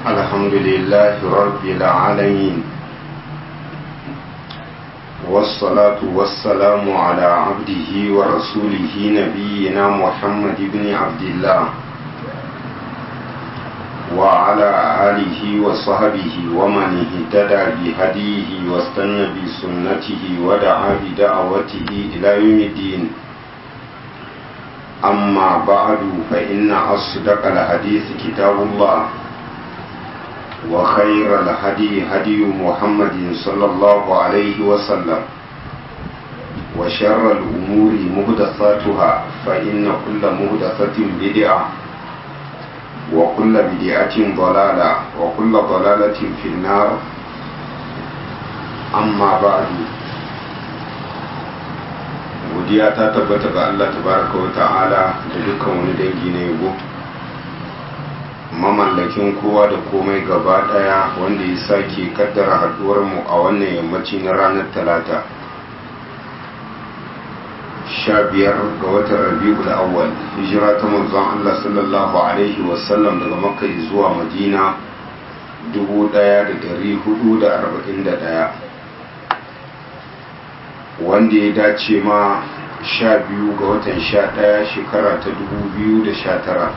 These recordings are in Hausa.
الحمد لله رب العالمين والصلاة والسلام على عبده ورسوله نبينا محمد بن عبد الله وعلى آله وصحبه ومن اهتدى بهديه واستنى بسنته ودعا بدعوته إلى يوم الدين أما بعد فإن أصدق الحديث كتاب الله وخير الهدي هدي محمد صلى الله عليه وسلم وشر الأمور مهدثاتها فإن كل مهدثة بدعة وكل بدعة ضلالة وكل ضلالة في النار أما بعد godiya ta tabbata ga Allah tabaraka wa ta'ala da dukkan wani dangi na yabo mamallakin kowa da komai gaba daya wanda ya sake kaddara haduwar mu a wannan yammaci na ranar talata sha biyar ga watan rabi'ul awwal hijira ta manzon Allah sallallahu alaihi wasallam daga makka zuwa madina 1441 wanda ya dace ma sha biyu ga watan sha ɗaya shekara ta dubu biyu da sha tara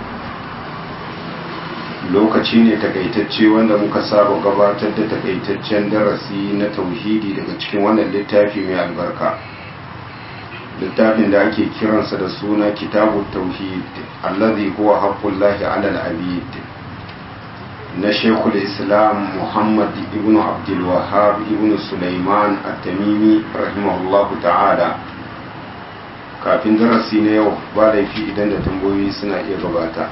lokaci ne takaitacce wanda muka saba gabatar da takaitaccen darasi na tauhidi daga cikin wannan littafi mai albarka littafin da ake kiransa da suna kitabu tauhid allazi huwa haqqullahi ala al-abid na shekul islam muhammad ibn abdulwahab ibn sulaiman at-tamimi rahimahullahu ta'ala kafin darasi na yau ba laifi idan da tambayoyi suna iya gabata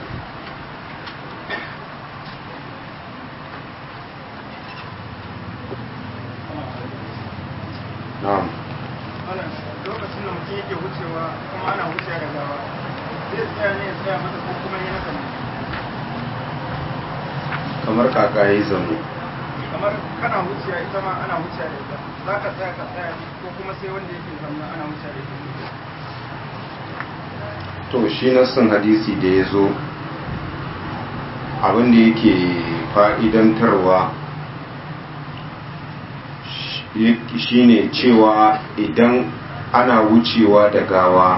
na'am lokacin da mutum yake wucewa kuma ana wucewa da gawa zai tsaya ne ya tsaya mata ko kuma yana kan kamar kaka ya yi zaune kamar kana wuciya ita ma ana wuciya da ita za ka tsaya ka tsaya ko kuma sai wanda yake zama ana wuciya da ita to shi nassin hadisi da ya zo abinda yake fa'idantarwa shi ne cewa idan ana wucewa da gawa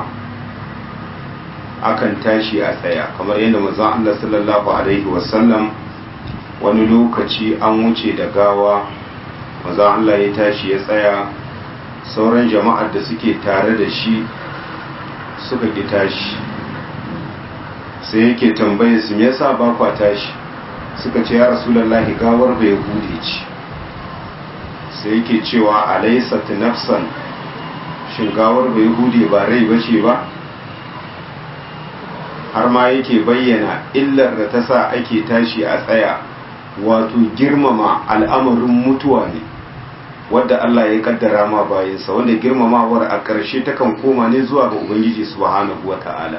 akan tashi a tsaya kamar yadda mazan Allah sallallahu Alaihi wasallam wani lokaci an wuce da gawa maza Allah ya tashi ya tsaya sauran jama'ar da suke tare da shi suka ki tashi sai yake tambaye su me yasa ba kwa tashi suka ce ya rasulullahi gawar bai hude ce sai yake cewa alaysat nafsan shin gawar bai hude ba rai bace ba har ma yake bayyana illar da ta sa ake tashi a tsaya wato girmama al'amarin mutuwa ne wadda Allah ya kaddara ma bayansa wanda girmamawar a ƙarshe takan koma ne zuwa ga Ubangiji subhanahu wa ta'ala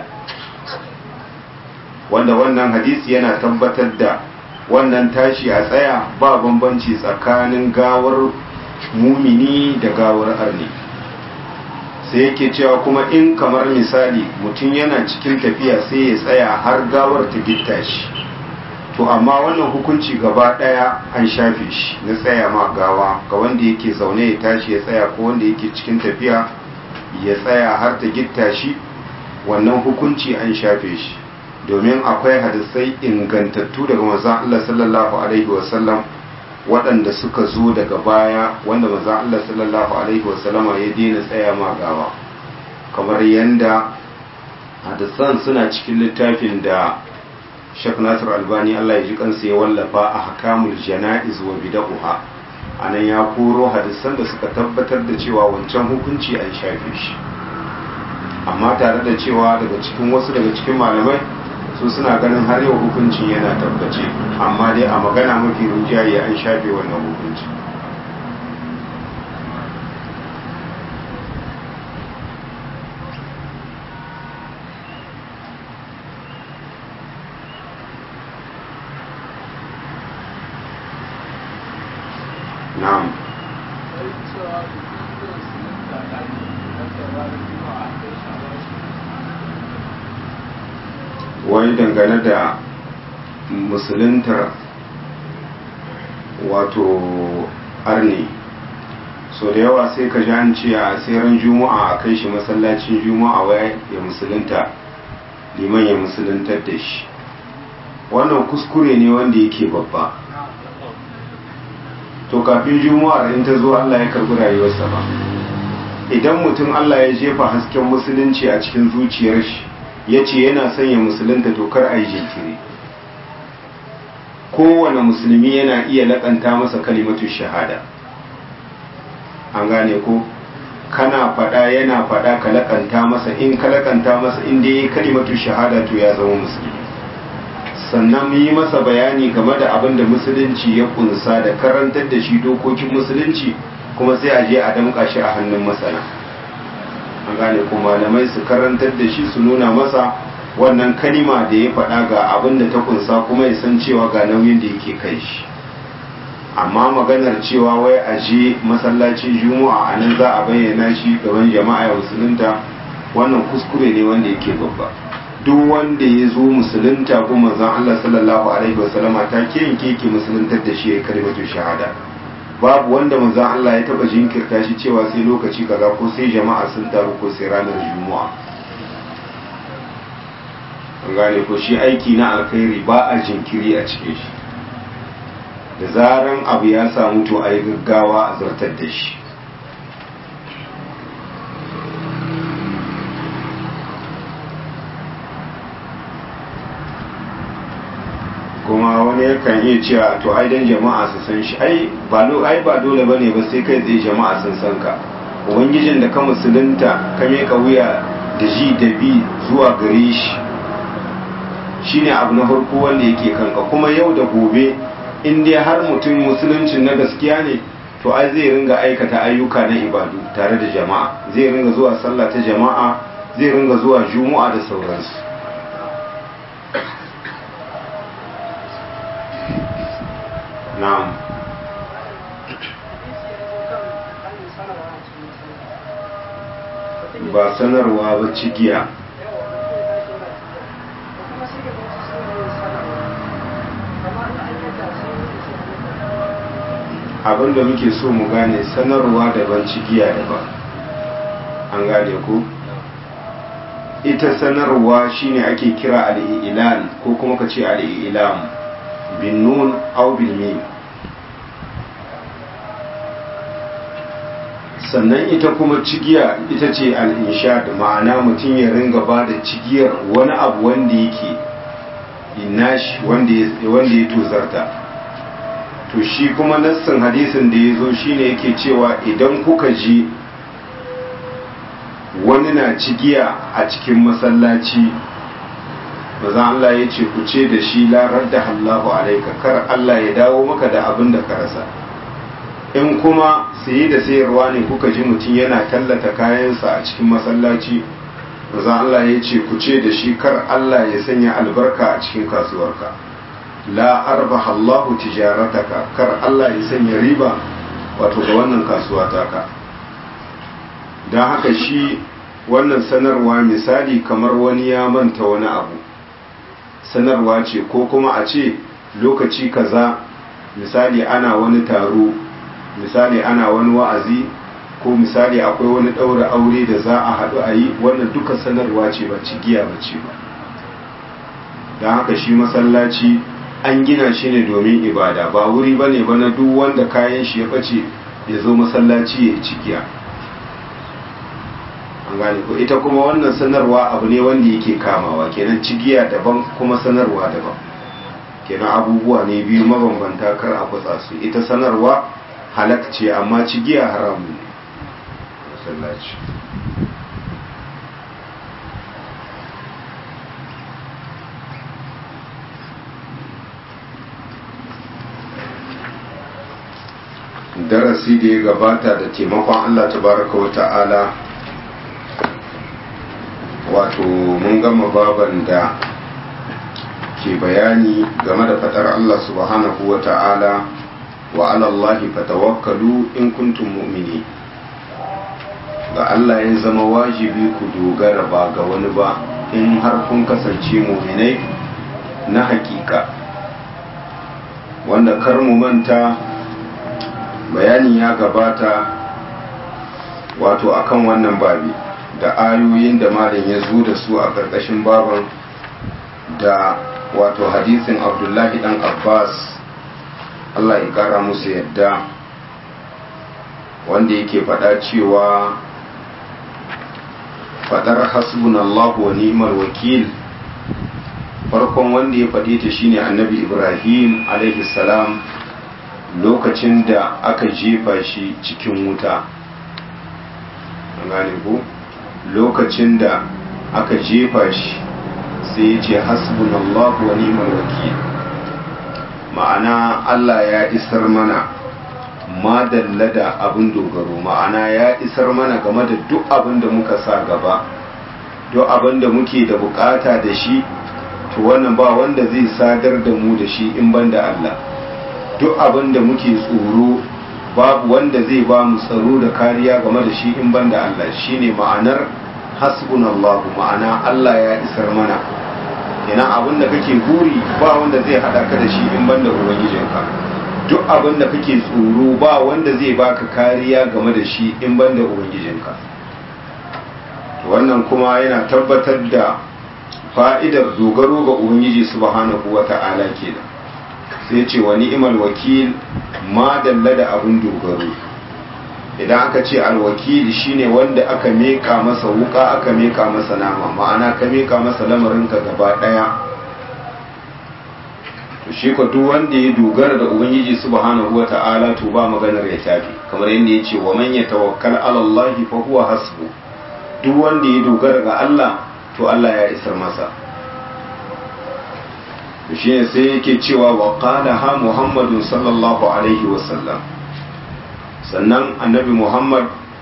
wanda wannan hadisi yana tabbatar da wannan tashi a tsaya ba bambanci tsakanin gawar mumini da gawar arni sai yake cewa kuma in kamar misali mutum yana cikin tafiya sai ya tsaya har gawar ta gitta shi to amma wannan hukunci gaba daya an shafe shi na tsaya ma gawa ga wanda yake zaune ya tashi ya tsaya ko wanda yake cikin tafiya ya tsaya har ta gitta shi wannan hukunci an shafe shi domin akwai hadisai ingantattu daga manzon Allah sallallahu alaihi wasallam waɗanda suka zo daga baya wanda manzon Allah sallallahu alaihi wasallama ya daina tsaya ma gawa kamar yanda hadisan suna cikin littafin da Sheikh Nasir Albani Allah ya ji kansa ya wallafa a hakamul jana'iz wa bid'uha anan ya koro hadisan da suka tabbatar da cewa wancan hukunci an shafe shi amma tare da cewa daga cikin wasu daga cikin malamai su suna ganin har yau hukuncin yana tabbace amma dai a magana mafi rinjaye an shafe wannan hukunci na'am wai dangane da musuluntar wato arne so da yawa sai ka ji an ce a tseren juma'a a kai shi masallacin juma'a wai ya musulunta liman ya musuluntar da shi wannan kuskure ne wanda yake babba to kafin juma'ar in ta zo Allah ya karbi rayuwarsa ba idan mutum Allah ya jefa hasken musulunci a cikin zuciyar shi ya ce yana son ya musulunta to kar a yi jinkiri kowane musulmi yana iya laƙanta masa kalimatu shahada an gane ko kana faɗa yana faɗa ka laƙanta masa in ka laƙanta masa inda ya yi kalimatu shahada to ya zama musulmi sannan yi masa bayani game da abin da musulunci ya kunsa da karantar da shi dokokin musulunci kuma sai a je a damƙa shi a hannun masana an gane ko malamai su karantar da shi su nuna masa wannan kalima da ya faɗa ga abin da ta kunsa kuma ya san cewa ga nauyin da yake kai shi amma maganar cewa wai a je masallacin juma'a a nan za a bayyana shi gaban jama'a ya musulunta wannan kuskure ne wanda yake babba duk wanda ya zo musulunta ko manzon Allah sallallahu alaihi wasallama ta ke yanke ki musuluntar da shi ya kalimatu shahada babu wanda manzon Allah ya taba jinkirta shi cewa sai lokaci kaza ko sai jama'a sun taru ko sai ranar juma'a an gane ko shi aiki na alkhairi ba a jinkiri a cikin shi da zaran abu ya samu to a yi gaggawa a zartar da shi kuma wani yakan iya cewa to ai dan jama'a su san shi ai ba ai ba dole bane ba sai kai tsaye jama'a sun san ka ubangijin da ka musulunta ka meka wuya da ji da bi zuwa gare shi shine abu na farko wanda yake kanka kuma yau da gobe in dai har mutum musuluncin na gaskiya ne to ai zai ringa aikata ayyuka na ibadu tare da jama'a zai ringa zuwa sallah ta jama'a zai ringa zuwa juma'a da sauransu na'am ba sanarwa ba cigiya abin da muke so mu gane sanarwa daban cigiya daban an gane ku ita sanarwa shine ake kira al'ilan ko kuma ka ce al'ilam bin nun au bil mim sannan ita kuma cigiya ita ce al'inshad ma'ana mutum ya ringa ba da cigiyar wani abu wanda yake inashi wanda ya tozarta to shi kuma nassin hadisin da ya zo shine yake cewa idan kuka ji wani na cigiya a cikin masallaci maza Allah ya ce ku ce da shi larar da Allahu alaika kar Allah ya dawo maka da abin da ka rasa in kuma saye da sayarwa ne kuka ji mutum yana tallata kayansa a cikin masallaci maza Allah ya ce ku ce da shi kar Allah ya sanya albarka a cikin kasuwarka la arbaha Allahu tijarataka kar Allah ya sanya riba wato ga wannan kasuwa taka don haka shi wannan sanarwa misali kamar wani ya manta wani abu sanarwa ce ko kuma a ce lokaci kaza misali ana wani taro misali ana wani wa'azi ko misali akwai wani ɗaura aure da za a haɗu a yi wannan duka sanarwa ce ba cigiya ba ce ba don haka shi masallaci an gina shi ne domin ibada ba wuri ba ne ba na duk wanda kayan shi ya ɓace ya zo masallaci ya yi cigiya an gane ko ita kuma wannan sanarwa abu ne wanda yake kamawa kenan cigiya daban kuma sanarwa daban kenan abubuwa ne biyu mabambanta kar a kwatsa su ita sanarwa halak ce amma cigiya haramun ne masallaci darasi da ya gabata da taimakon Allah tabaraka wa ta'ala wato mun gama baban da ke bayani game da fatar Allah subhanahu wa ta'ala wa alallahi fatawakkalu in kuntum mu'mini ga Allah ya zama wajibi ku dogara ba ga wani ba in har kun kasance mu'minai na hakika wanda kar mu manta bayani ya gabata wato akan wannan babi da ayoyin da malam ya zo da su a ƙarƙashin baban da wato hadisin abdullahi dan abbas allah ya ƙara musu yadda wanda yake faɗa cewa faɗar hasbunallahu wa ni'mal wakil farkon wanda ya faɗe ta shine annabi ibrahim alaihi salam lokacin da aka jefa shi cikin wuta gane ku lokacin da aka jefa shi sai ya ce hasbunallahu wa ni'mal wakil ma'ana Allah ya isar mana madalla da abin dogaro ma'ana ya isar mana game da duk abin da muka sa gaba duk abin da muke da bukata da shi to wannan ba wanda zai sadar da mu da shi in ban da Allah duk abin da muke tsoro babu wanda zai ba mu tsaro da kariya game da shi in ban da Allah shine ma'anar hasbunallahu ma'ana Allah ya isar mana kenan abin da kake buri ba wanda zai hada ka da shi in ban da ubangijinka duk abin da kake tsoro ba wanda zai baka kariya game da shi in ban da ubangijinka wannan kuma yana tabbatar da fa'idar dogaro ga ubangiji subhanahu wata'ala kenan sai ce wa ni'mal wakil ma dalla da abin dogaro idan aka ce alwakili shine wanda aka meka masa wuka aka meka masa nama ma'ana ka meka masa lamarinka gaba daya to shi ko duk wanda ya dogara da ubangiji subhanahu wata'ala to ba maganar ya tafi kamar yadda ya ce wa man yatawakkal ala Allah fa huwa hasbu duk wanda ya dogara ga Allah to Allah ya isar masa shi ne sai yake cewa wa qala ha muhammadun sallallahu alaihi wasallam sannan annabi muhammad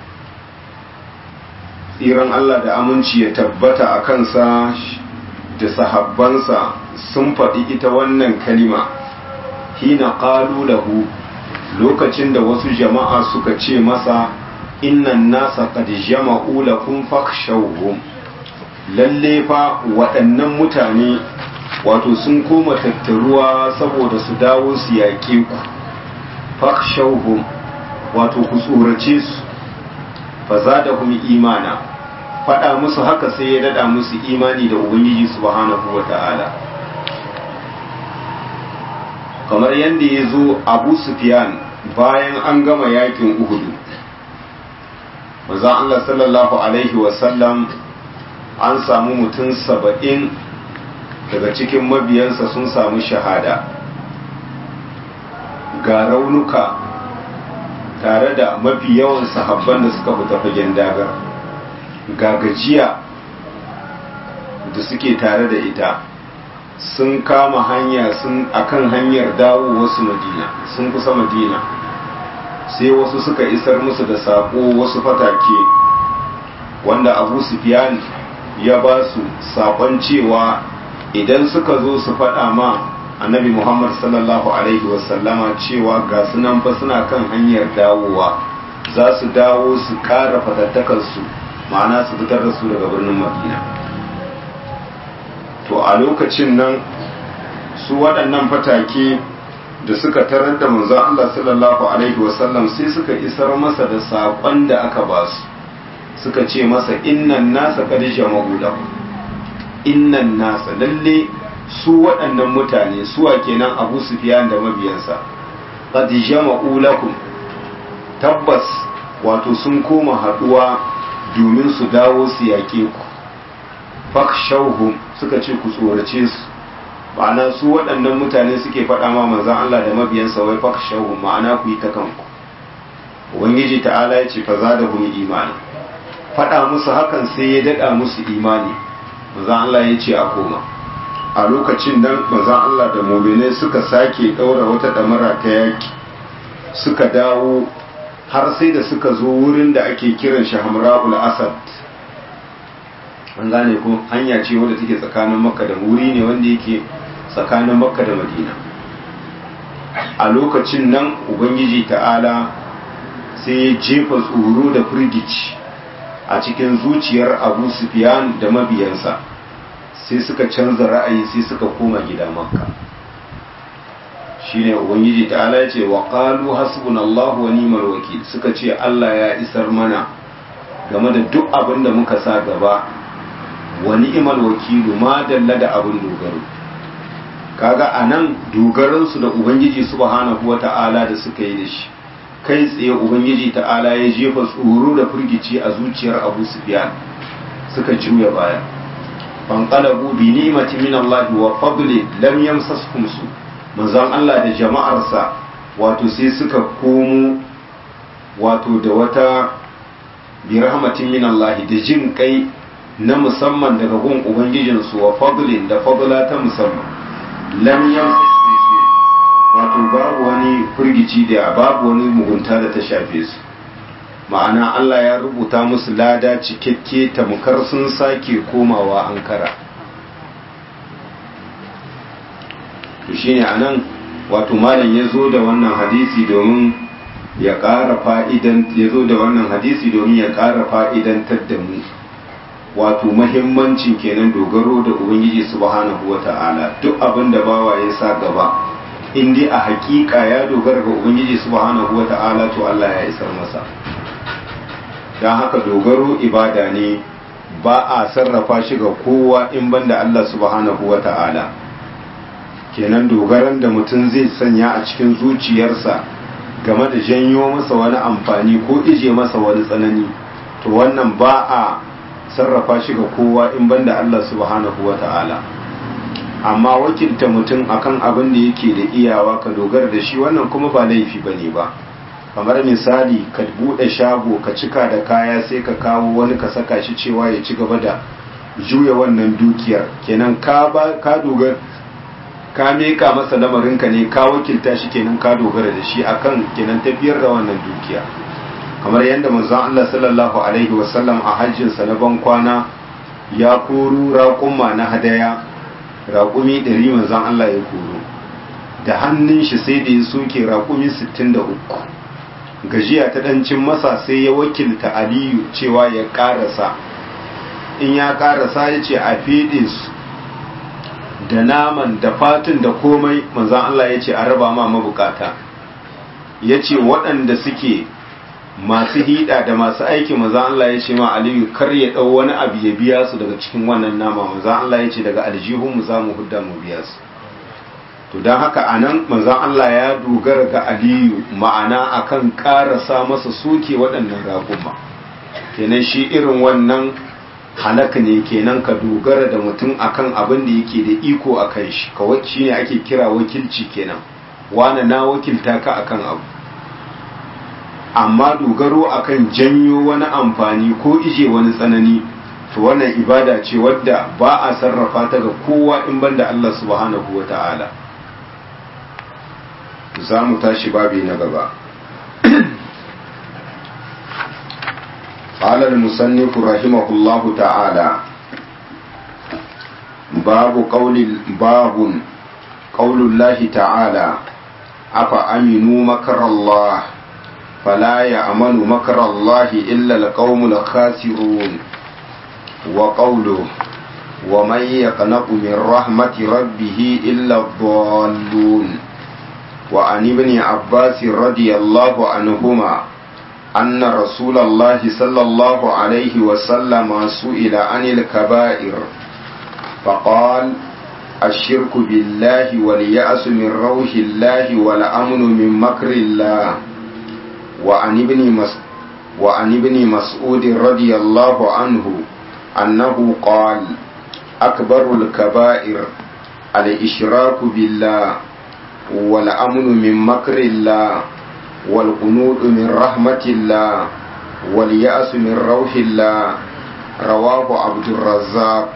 tsiran Allah da aminci ya tabbata a kansa da sahabbansa sun faɗi ita wannan kalima hina qalu lahu lokacin da wasu jama'a suka ce masa innan nasa qad jama'u lakum fakhshawhum lalle fa waɗannan mutane wato sun koma tattaruwa saboda su dawo su yaƙe ku fakhshawhum wato ku tsorace su fa zadahum imana faɗa musu haka sai ya dada musu imani da ubangiji subhanahu wata'ala kamar yadda ya zo abu sufyan bayan an gama yakin uhudu maza Allah sallallahu alaihi wasallam an samu mutum saba'in daga cikin mabiyansa sun samu shahada ga raunuka tare da mafi yawan sahabban da suka fita fagen dagar ga gajiya da suke tare da ita sun kama hanya sun akan hanyar dawo wasu madina sun kusa madina sai wasu suka isar musu da sako wasu fatake wanda abu sufyan ya ba su sakon cewa idan suka zo su faɗa ma annabi muhammad sallallahu alaihi wasallama cewa ga sunan fa suna kan hanyar dawowa za su dawo su ƙara fatattakarsu ma'ana su fitar da su daga birnin madina to a lokacin nan su waɗannan fatake da suka tarar da manzon Allah sallallahu alaihi wasallam sai suka isar masa da saƙon da aka ba su suka ce masa innan nasa qad jama'u lahu innan nasa lalle su waɗannan mutane suwa kenan Abu Sufyan da mabiyansa qad jama'u lakum tabbas wato sun koma haɗuwa domin su dawo su yaƙe ku fakshauhum suka ce ku tsorace su ma'ana su waɗannan mutane suke faɗa ma manzan Allah da mabiyansa wai fakshauhum ma'ana ku yi ta kanku ubangiji ta'ala ya ce fa za da hum imani faɗa musu hakan sai ya daɗa musu imani manzan Allah ya ce a koma a lokacin nan manzan Allah da muminai suka sake ɗaura wata ɗamara ta yaƙi suka dawo har sai da suka zo wurin da ake kiran shi hamra'ul asad an gane ko hanya ce wadda take tsakanin makka da wuri ne wanda yake tsakanin makka da madina a lokacin nan ubangiji ta'ala sai ya jefa tsoro da firgici a cikin zuciyar abu sufyan da mabiyansa sai suka canza ra'ayi sai suka koma gida makka shine ubangiji ta'ala ya ce wa qalu hasbunallahu wa ni'mal wakil suka ce Allah ya isar mana game da duk abin da muka sa gaba wa ni'mal wakilu ma dalla da abin dogaro kaga anan dogaran su da ubangiji subhanahu wata'ala da suka yi da shi kai tsaye ubangiji ta'ala ya jefa tsoro da firgici a zuciyar Abu Sufyan suka juya baya fanqalabu bi ni'mati min Allah wa fadli lam yamsaskum su manzon Allah da jama'arsa wato sai suka komo wato da wata bi rahmatin min Allah da jin kai na musamman daga gun ubangijinsu wa fadlin da fadla ta musamman lam yamsaskum su wato babu wani firgici da babu wani mugunta da ta shafe su ma'ana Allah ya rubuta musu lada cikakke tamkar sun sake komawa ankara to shine anan wato malam ya zo da wannan hadisi domin ya ƙara fa'idan ya zo da wannan hadisi domin ya ƙara fa'idantar da mu wato mahimmancin kenan dogaro da ubangiji subhanahu wata'ala duk abin da bawa ya sa gaba in dai a hakika ya dogara ga ubangiji subhanahu wata'ala to Allah ya isar masa don haka dogaro ibada ne ba a sarrafa shi ga kowa in banda Allah subhanahu wata'ala kenan dogaran da mutum zai sanya a cikin zuciyarsa game da janyo masa wani amfani ko ije masa wani tsanani to wannan ba a sarrafa shi ga kowa in banda Allah subhanahu wata'ala amma wakilta mutum akan abin da yake da iyawa ka dogara da shi wannan kuma ba laifi bane ba kamar misali ka bude shago ka cika da kaya sai ka kawo wani ka saka shi cewa ya ci gaba da juya wannan dukiyar kenan ka ba ka dogara ka meka masa lamarinka ne ka wakilta shi kenan ka dogara da shi akan kenan tafiyar da wannan dukiya kamar yadda manzon Allah sallallahu alaihi wasallam a hajjin sa na ban kwana ya koro raƙumma na hadaya raƙumi ɗari manzon Allah ya koro da hannun shi sai da ya soke raƙumi 63 gajiya ta ɗancin masa sai ya wakilta aliyu cewa ya ƙarasa in ya ƙarasa ya ce a feɗe su da naman da fatin da komai manzan Allah ya ce a raba ma mabukata ya ce waɗanda suke masu hida da masu aiki manzan Allah ya ce ma aliyu kar ya ɗau wani abu ya biya su daga cikin wannan nama manzan Allah ya ce daga aljihunmu za mu hudda mu biya su to don haka a nan manzan Allah ya dogara ga aliyu ma'ana akan ƙarasa masa soke waɗannan raƙuma kenan shi irin wannan halaka ne kenan ka dogara da mutum akan abin da yake da iko a kan shi kawai shi ne ake kira wakilci kenan wane na wakilta ka akan abu amma dogaro akan janyo wani amfani ko ije wani tsanani to wannan ibada ce wadda ba a sarrafa ta ga kowa in banda Allah subhanahu wa ta'ala za mu tashi babi na gaba قال المصنف رحمه الله تعالى باب قول باب قول الله تعالى أفأمنوا مكر الله فلا يأمن مكر الله إلا القوم الخاسرون وقوله ومن يقنط من رحمة ربه إلا الضالون وعن ابن عباس رضي الله عنهما أن رسول الله صلى الله عليه وسلم سئل عن الكبائر فقال الشرك بالله واليأس من روح الله والأمن من مكر الله وعن ابن مس وعن ابن مسعود رضي الله عنه أنه قال أكبر الكبائر الإشراك بالله والأمن من مكر الله والقنوط من رحمة الله واليأس من روح الله رواه عبد الرزاق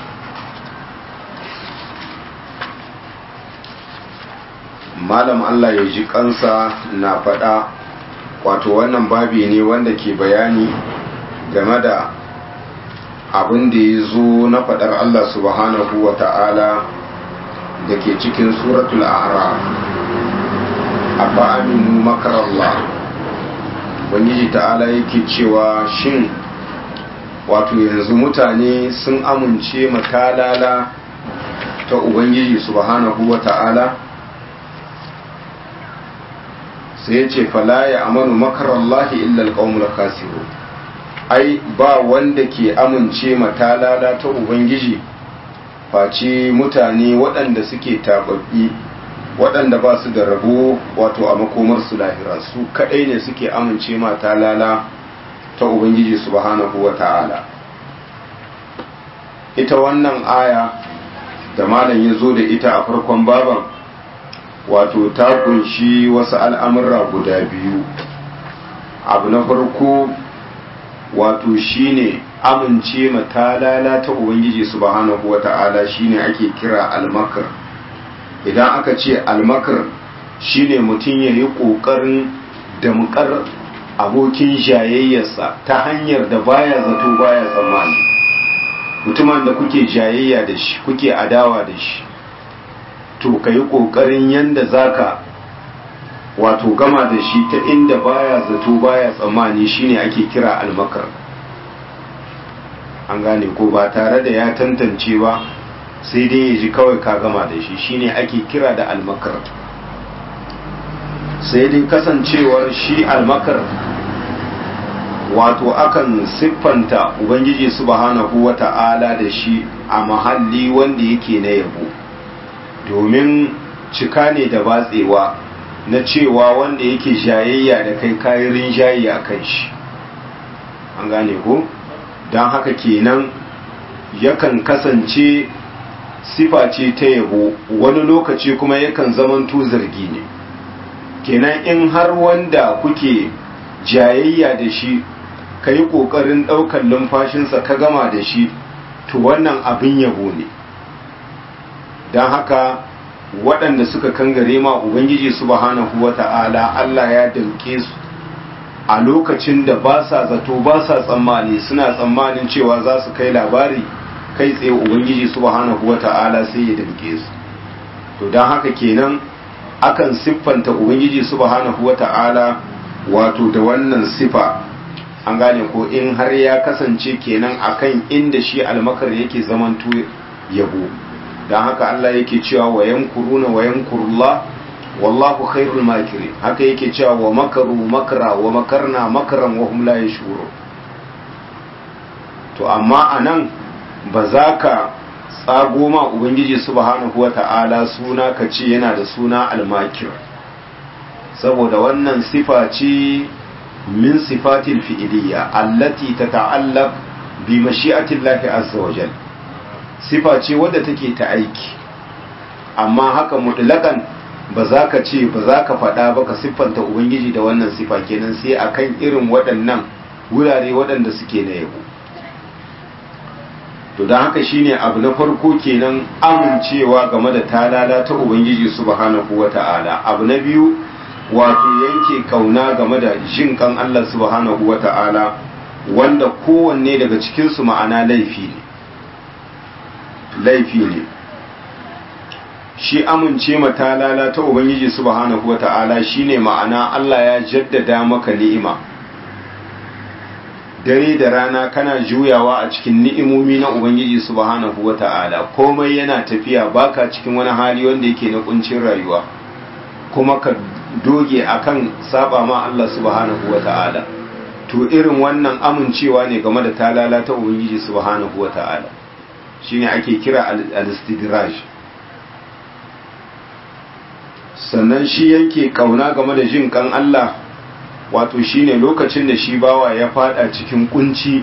malam Allah ya ji kansa na faɗa wato wannan babi ne wanda ke bayani game da abin da ya zo na faɗar Allah subhanahu wa ta'ala da ke cikin suratul a'raf abba aminu makarallah ubangiji ta'ala yake cewa shin wato yanzu mutane sun amince matalala ta ubangiji subhanahu wa ta'ala sai ya ce fala ya amanu makarallahi illa alqaumul khasirun ai ba wanda ke amince matalala ta ubangiji face mutane waɗanda suke tababbi waɗanda ba su da rabo wato a makomarsu lahira su kaɗai ne suke amince matalala ta ubangiji subhanahu wa ta'ala ita wannan aya da malam ya zo da ita a farkon baban wato ta kunshi wasu al'amurra guda biyu abu na farko wato shine amince matalala ta ubangiji subhanahu wata'ala shine ake kira almakar idan aka ce almakar shine mutum ya yi ƙoƙarin damƙar abokin jayayyarsa ta hanyar da baya zato baya tsammani mutumin da kuke jayayya da shi kuke adawa da shi to ka yi ƙoƙarin yadda zaka wato gama da shi ta inda baya zato baya tsammani shine ake kira almakar an gane ko ba tare da ya tantance ba sai dai ya ji kawai ka gama da shi shine ake kira da almakar sai dai kasancewar shi almakar wato akan siffanta ubangiji subhanahu wata'ala da shi a mahalli wanda yake na yabo domin cika ne da batsewa na cewa wanda yake jayayya da kai kayan rinjaye a kan shi an gane ko don haka kenan yakan kasance sifa ce ta yabo wani lokaci kuma yakan zamanto zargi ne kenan in har wanda kuke jayayya da shi ka yi ƙoƙarin ɗaukar lumfashinsa ka gama da shi to wannan abin yabo ne don haka waɗanda suka kangare ma ubangiji subhanahu wata'ala Allah ya danke su a lokacin da ba sa zato ba sa tsammani suna tsammanin cewa za su kai labari kai tsaye ubangiji subhanahu wata'ala sai ya danke su to don haka kenan akan siffanta ubangiji subhanahu wata'ala wato da wannan sifa an gane ko in har ya kasance kenan akan inda shi almakar yake zamanto yabo don haka Allah yake cewa wa yankuruna wa yankurullah wallahu khairul makirin haka yake cewa wa makaru makra wa makarna makran wa hum la yashurun to amma anan ba za ka tsago ma ubangiji subhanahu wata'ala suna ka ce yana da suna almakir saboda wannan sifa ce min sifatil fi'iliyya allati tata'allaq bi mashi'atillahi azza wa jalla sifa ce wadda take ta aiki amma haka mutlakan ba za ka ce ba za ka faɗa ba ka siffanta ubangiji da wannan sifa kenan sai akan irin waɗannan wurare waɗanda suke na yabo to don haka shine abu na farko kenan amincewa game da talala ta ubangiji subhanahu wata'ala abu na biyu wato yanke kauna game da jin kan Allah subhanahu wata'ala wanda kowanne daga cikinsu ma'ana laifi ne laifi ne shi amince matalala ta ubangiji subhanahu wata'ala shine ma'ana Allah ya jaddada maka ni'ima dare da rana kana juyawa a cikin ni'imomi na ubangiji subhanahu wata'ala komai yana tafiya baka cikin wani hali wanda yake na kuncin rayuwa kuma ka doge akan saba ma Allah subhanahu wata'ala to irin wannan amincewa ne game da talala ta ubangiji subhanahu wata'ala shine ake kira al-istidraj sannan shi yanke kauna game da jin kan Allah wato shine lokacin da shi bawa ya fada cikin kunci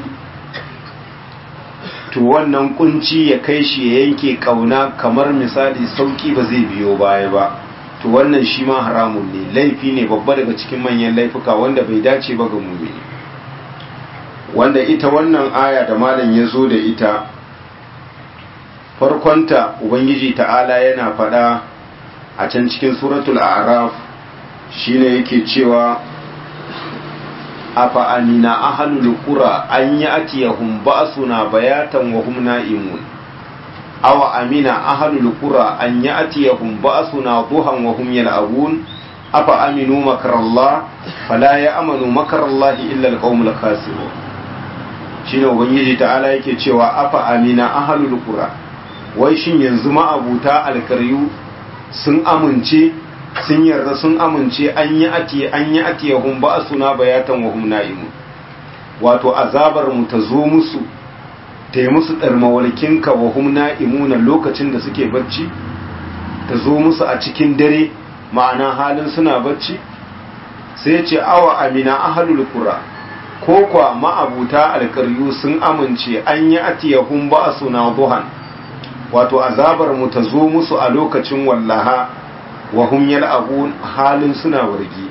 to wannan kunci ya kai shi ya yanke kauna kamar misali sauki ba zai biyo baya ba to wannan shi ma haramun ne laifi ne babba daga cikin manyan laifuka wanda bai dace ba ga mumini wanda ita wannan aya da malam ya zo da ita farkonta ubangiji ta'ala yana faɗa a can cikin suratul a'raf shine yake cewa afa amina ahlul qura an ya'tiyahum ba'suna bayatan wa hum na'imun aw amina ahlul qura an ya'tiyahum ba'suna duhan wa hum yal'abun afa aminu makrallah fala ya'manu makrallahi illa alqaumul khasirun shine ubangiji ta'ala yake cewa afa amina ahlul qura wai shin yanzu ma'abuta alkaryu sun amince sun yarda sun amince an yi atiye an yi atiye hum ba suna bayatan wa hum na'imun wato azabar mu ta zo musu ta yi musu ɗarmawalkinka wa hum na'imuna lokacin da suke bacci ta zo musu a cikin dare ma'ana halin suna bacci sai ce awa amina ahalul qura ko kwa ma'abuta alƙaryu sun amince an yi atiyahum ba suna duhan wato azabar mu ta zo musu a lokacin wallaha wa hum yal'abun halin suna wargi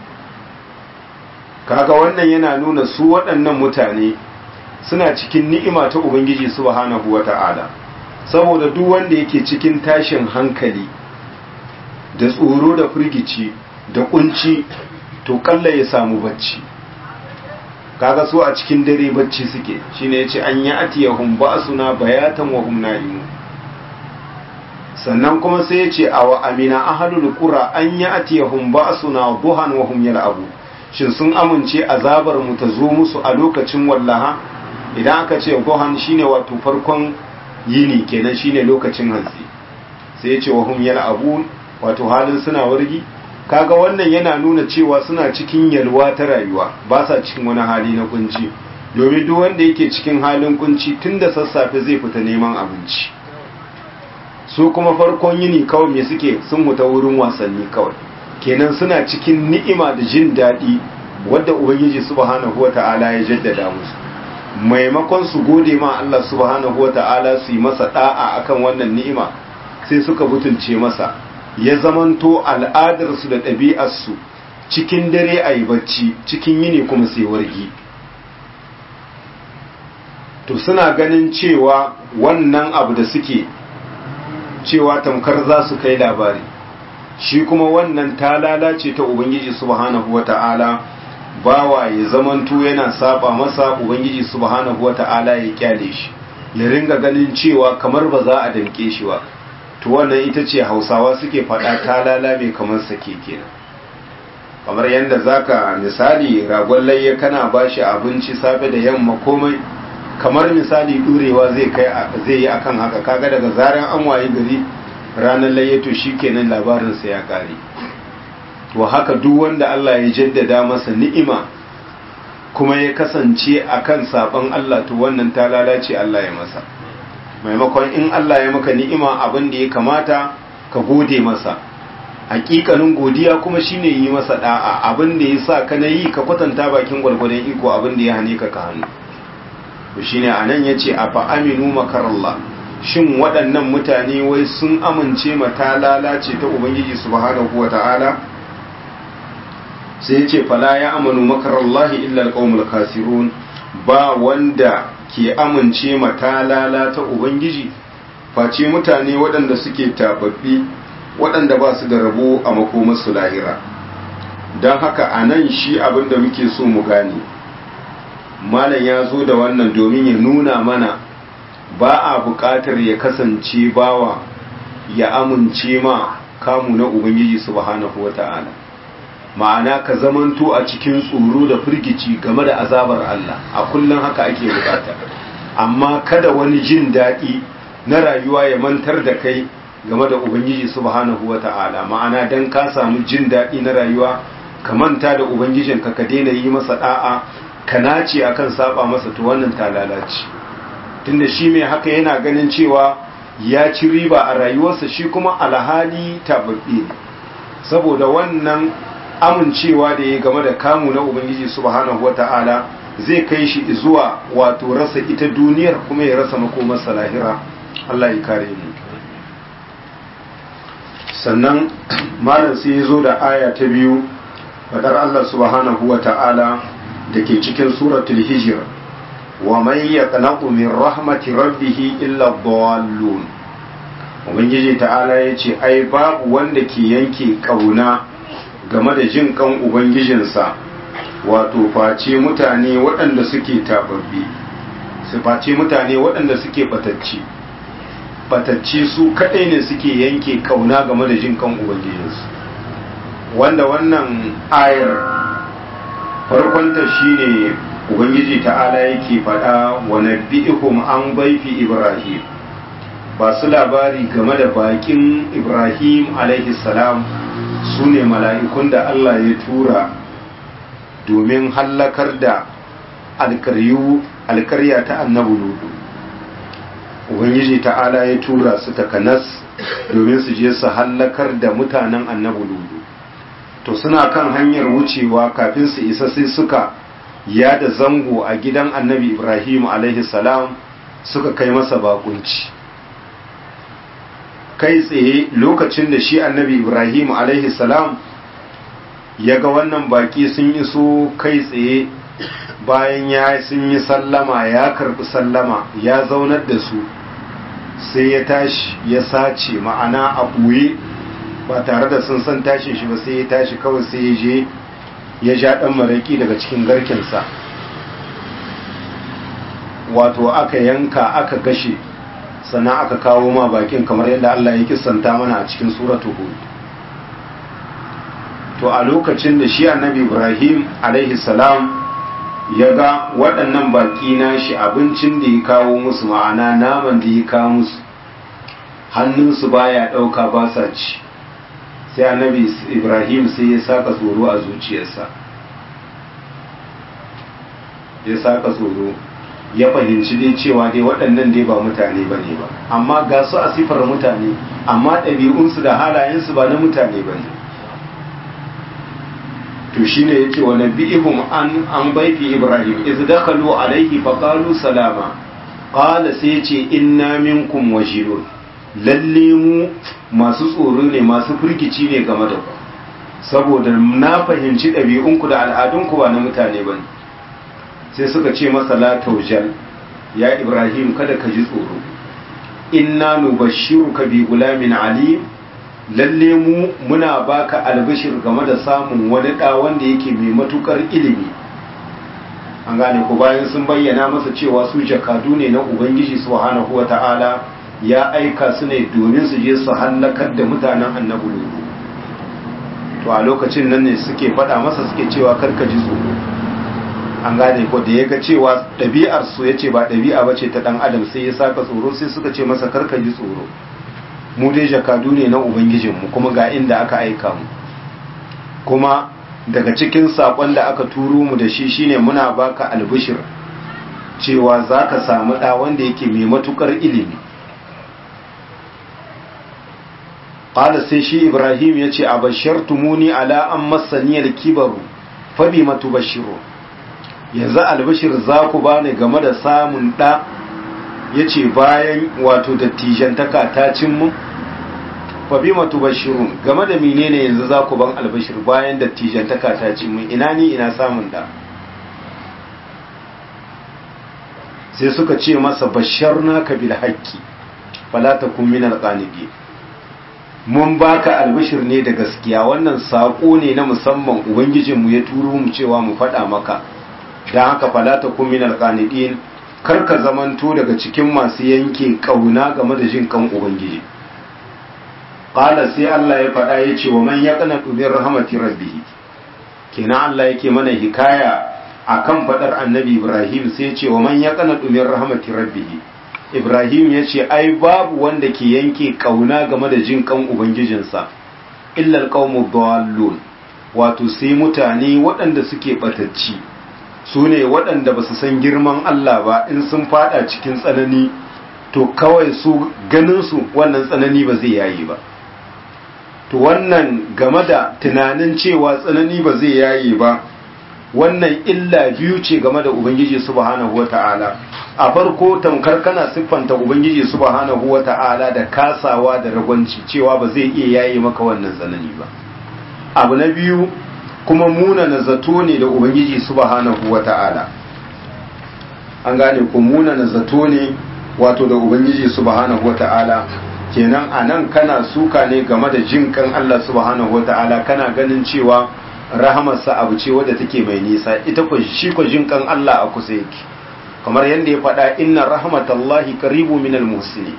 kaga wannan yana nuna su waɗannan mutane suna cikin ni'ima ta ubangiji subhanahu wata'ala saboda duk wanda yake cikin tashin hankali da tsoro da firgici da kunci to kalla ya samu bacci kaga su a cikin dare bacci suke shine yace an yi atiyahum ba'suna bayatan wa hum na'imun sannan kuma sai yace awa amina ahlul qura an yi atiyahum ba'suna duhan wa hum yal'abu shin sun amince azabar mu ta zo musu a lokacin wallaha idan aka ce duhan shine wato farkon yini kenan shine lokacin hantsi sai yace wa hum yal'abu wato halin suna wargi kaga wannan yana nuna cewa suna cikin yalwa ta rayuwa ba sa cikin wani hali na kunci domin duk wanda yake cikin halin kunci tun da sassafe zai fita neman abinci su kuma farkon yini kawai me suke sun huta wurin wasanni kawai kenan suna cikin ni'ima da jin daɗi wadda ubangiji subhanahu wata'ala ya jaddada musu maimakon su gode ma Allah subhanahu wata'ala su yi masa da'a akan wannan ni'ima sai suka butulce masa ya zamanto al'adarsu da ɗabi'arsu cikin dare a yi bacci cikin yini kuma sai wargi to suna ganin cewa wannan abu da suke cewa tamkar za su kai labari shi kuma wannan ta lalace ta ubangiji subhanahu wata'ala bawa ya zamanto yana saba masa ubangiji subhanahu wata'ala ya kyale shi ya ringa ganin cewa kamar ba za a damke shi ba to wannan ita ce hausawa suke faɗa ta lalame kamar sake kenan kamar yadda zaka misali ragon layya kana bashi abinci safe da yamma komai kamar misali durewa zai kai zai yi akan haka kaga daga zaran an wayi gari ranar layya to shikenan labarin sa ya kare to haka duk wanda Allah ya jaddada masa ni'ima kuma ya kasance akan saban Allah to wannan ta lalace Allah ya masa maimakon in Allah ya maka ni'ima abin da ya kamata ka gode masa hakikanin godiya kuma shine yi masa da'a abin da ya sa ka na yi ka kwatanta bakin gwargwadon iko abin da ya hane ka ka hannu to shine anan yace afa aminu makarallah shin waɗannan mutane wai sun amince mata lalace ta ubangiji subhanahu wata'ala sai yace fala ya amanu makarallahi illa alqaumul khasirun ba wanda ke amince matalala ta Ubangiji face mutane waɗanda suke tababbi waɗanda ba su da rabo a makomarsu lahira don haka a nan shi abinda muke so mu gane malam ya zo da wannan domin ya nuna mana ba a buƙatar ya kasance bawa ya amince ma kamu na Ubangiji subhanahu wa ta'ala ma'ana ka zamanto a cikin tsoro da firgici game da azabar Allah a kullum haka ake bukata amma kada wani jin daɗi na rayuwa ya mantar da kai game da ubangiji subhanahu wata'ala ma'ana dan ka samu jin daɗi na rayuwa ka manta da ubangijin ka ka daina yi masa da'a ka nace akan saba masa to wannan ta lalace tunda shi mai haka yana ganin cewa ya ci riba a rayuwarsa shi kuma alhali tababbe ne saboda wannan amincewa da ya game da kamu na ubangiji subhanahu wata'ala zai kai shi zuwa wato rasa ita duniyar kuma ya rasa makomarsa lahira Allah ya kare mu sannan malam sai ya zo da aya ta biyu fadar Allah subhanahu wata'ala da ke cikin suratul hijr wa man yaqnaqu min rahmati rabbih illa dhallun ubangiji ta'ala yace ai babu wanda ke yanke kauna game da jin kan ubangijinsa wato face mutane waɗanda suke tababbi su face mutane waɗanda suke batacci batacci su kaɗai ne suke yanke kauna game da jin kan ubangijinsu wanda wannan ayar farkonta shine ubangiji ta'ala yake faɗa wa nabbi'ihum an baifi ibrahim ba su labari game da bakin ibrahim alaihi salam su ne mala'ikun da Allah ya tura domin hallakar da alkarya ta annabu ludu ubangiji ta'ala ya tura su takanas domin su je su hallakar da mutanen annabu ludu to suna kan hanyar wucewa kafin su isa sai suka yada zango a gidan annabi ibrahim alaihi salam suka kai masa bakunci kai tsaye lokacin da shi annabi ibrahim alaihi salam ya ga wannan baki sun iso kai tsaye bayan ya sun yi sallama ya karbi sallama ya zaunar da su sai ya tashi ya sace ma'ana a ɓoye ba tare da sun san tashin shi ba sai ya tashi kawai sai ya je ya ja ɗan maraƙi daga cikin garkinsa wato aka yanka aka gashe sannan aka kawo ma bakin kamar yadda Allah ya kisanta mana a cikin suratu hud to a lokacin da shi annabi ibrahim alaihi salam ya ga waɗannan baki na shi abincin da ya kawo musu ma'ana naman da ya kawo musu hannunsu baya ɗauka ba sa ci sai annabi ibrahim sai ya saka tsoro a zuciyarsa ya saka tsoro ya fahimci dai cewa dai waɗannan dai ba mutane ba ne ba amma ga su a sifar mutane amma ɗabi'unsu da halayensu ba na mutane ba ne to shi ne ya ce wa nabi'ihum an an baifi ibrahim iz dakhalu alaihi fa qalu salama qala sai ya ce inna minkum wajilun lalle mu masu tsoro ne masu firgici ne game da ku saboda na fahimci ɗabi'unku da al'adunku ba na mutane ba ne sai suka ce masa la taujal ya ibrahim kada ka ji tsoro inna nubashshiruka bi gulamin alim lalle mu muna baka albishir game da samun wani da wanda yake mai matukar ilimi an gane ku bayan sun bayyana masa cewa su jakadu ne na ubangiji subhanahu wata'ala ya aika su ne domin su je su hallakar da mutanen annabi lutu to a lokacin nan ne suke faɗa masa suke cewa karka ji tsoro an gane ko da ya ga cewa ɗabi'ar su ya ce ba ɗabi'a ba ce ta ɗan adam sai ya saka tsoro sai suka ce masa karka ji tsoro mu dai jakadu ne na ubangijinmu kuma ga inda aka aika mu kuma daga cikin saƙon da aka turo mu da shi shine muna baka albishir cewa za ka samu ɗa wanda yake mai matukar ilimi ƙada sai shi ibrahim ya ce a bashar tumuni ala an masaniyar kibaru fabi matu bashiru yanzu albishir za ku bani game da samun ɗa ya ce bayan wato dattijantaka ta cin mu fabi matu bashirun game da menene yanzu za ku ban albishir bayan dattijantaka ta cin mu ina ni ina samun ɗa sai suka ce masa bashar naka bil haƙƙi fala ta kun minal ƙanigi mun baka albishir ne da gaskiya wannan saƙo ne na musamman ubangijinmu ya turo mu cewa mu faɗa maka don haka falata kun min alƙanidin kar ka zamanto daga cikin masu yanke ƙauna game da jin kan ubangiji ƙala sai Allah ya faɗa ya ce wa man ya kana ɗubin rahamati rabbihi kenan Allah yake mana hikaya akan faɗar annabi Ibrahim sai ya ce wa man ya kana ɗubin rahamati rabbihi Ibrahim ya ce ai babu wanda ke yanke ƙauna game da jin kan ubangijinsa illal qaumu dallun wato sai mutane waɗanda suke ɓatacci su ne waɗanda ba su san girman Allah ba in sun fada cikin tsanani to kawai su ganinsu wannan tsanani ba zai yayi ba to wannan game da tunanin cewa tsanani ba zai yayi ba wannan illa biyu ce game da ubangiji subhanahu wata'ala a farko tamkar kana siffanta ubangiji subhanahu wata'ala da kasawa da ragwanci cewa ba zai iya yayi maka wannan tsanani ba abu na biyu kuma munana zato ne da ubangiji subhanahu wata'ala an gane ku munana zato ne wato da ubangiji subhanahu wata'ala kenan anan kana suka ne game da jin kan Allah subhanahu wata'ala kana ganin cewa rahamarsa abu ce wadda take mai nisa ita ko shi ko jin kan Allah a kusa yake kamar yadda ya faɗa inna rahmatallahi qaribu minal muhsinin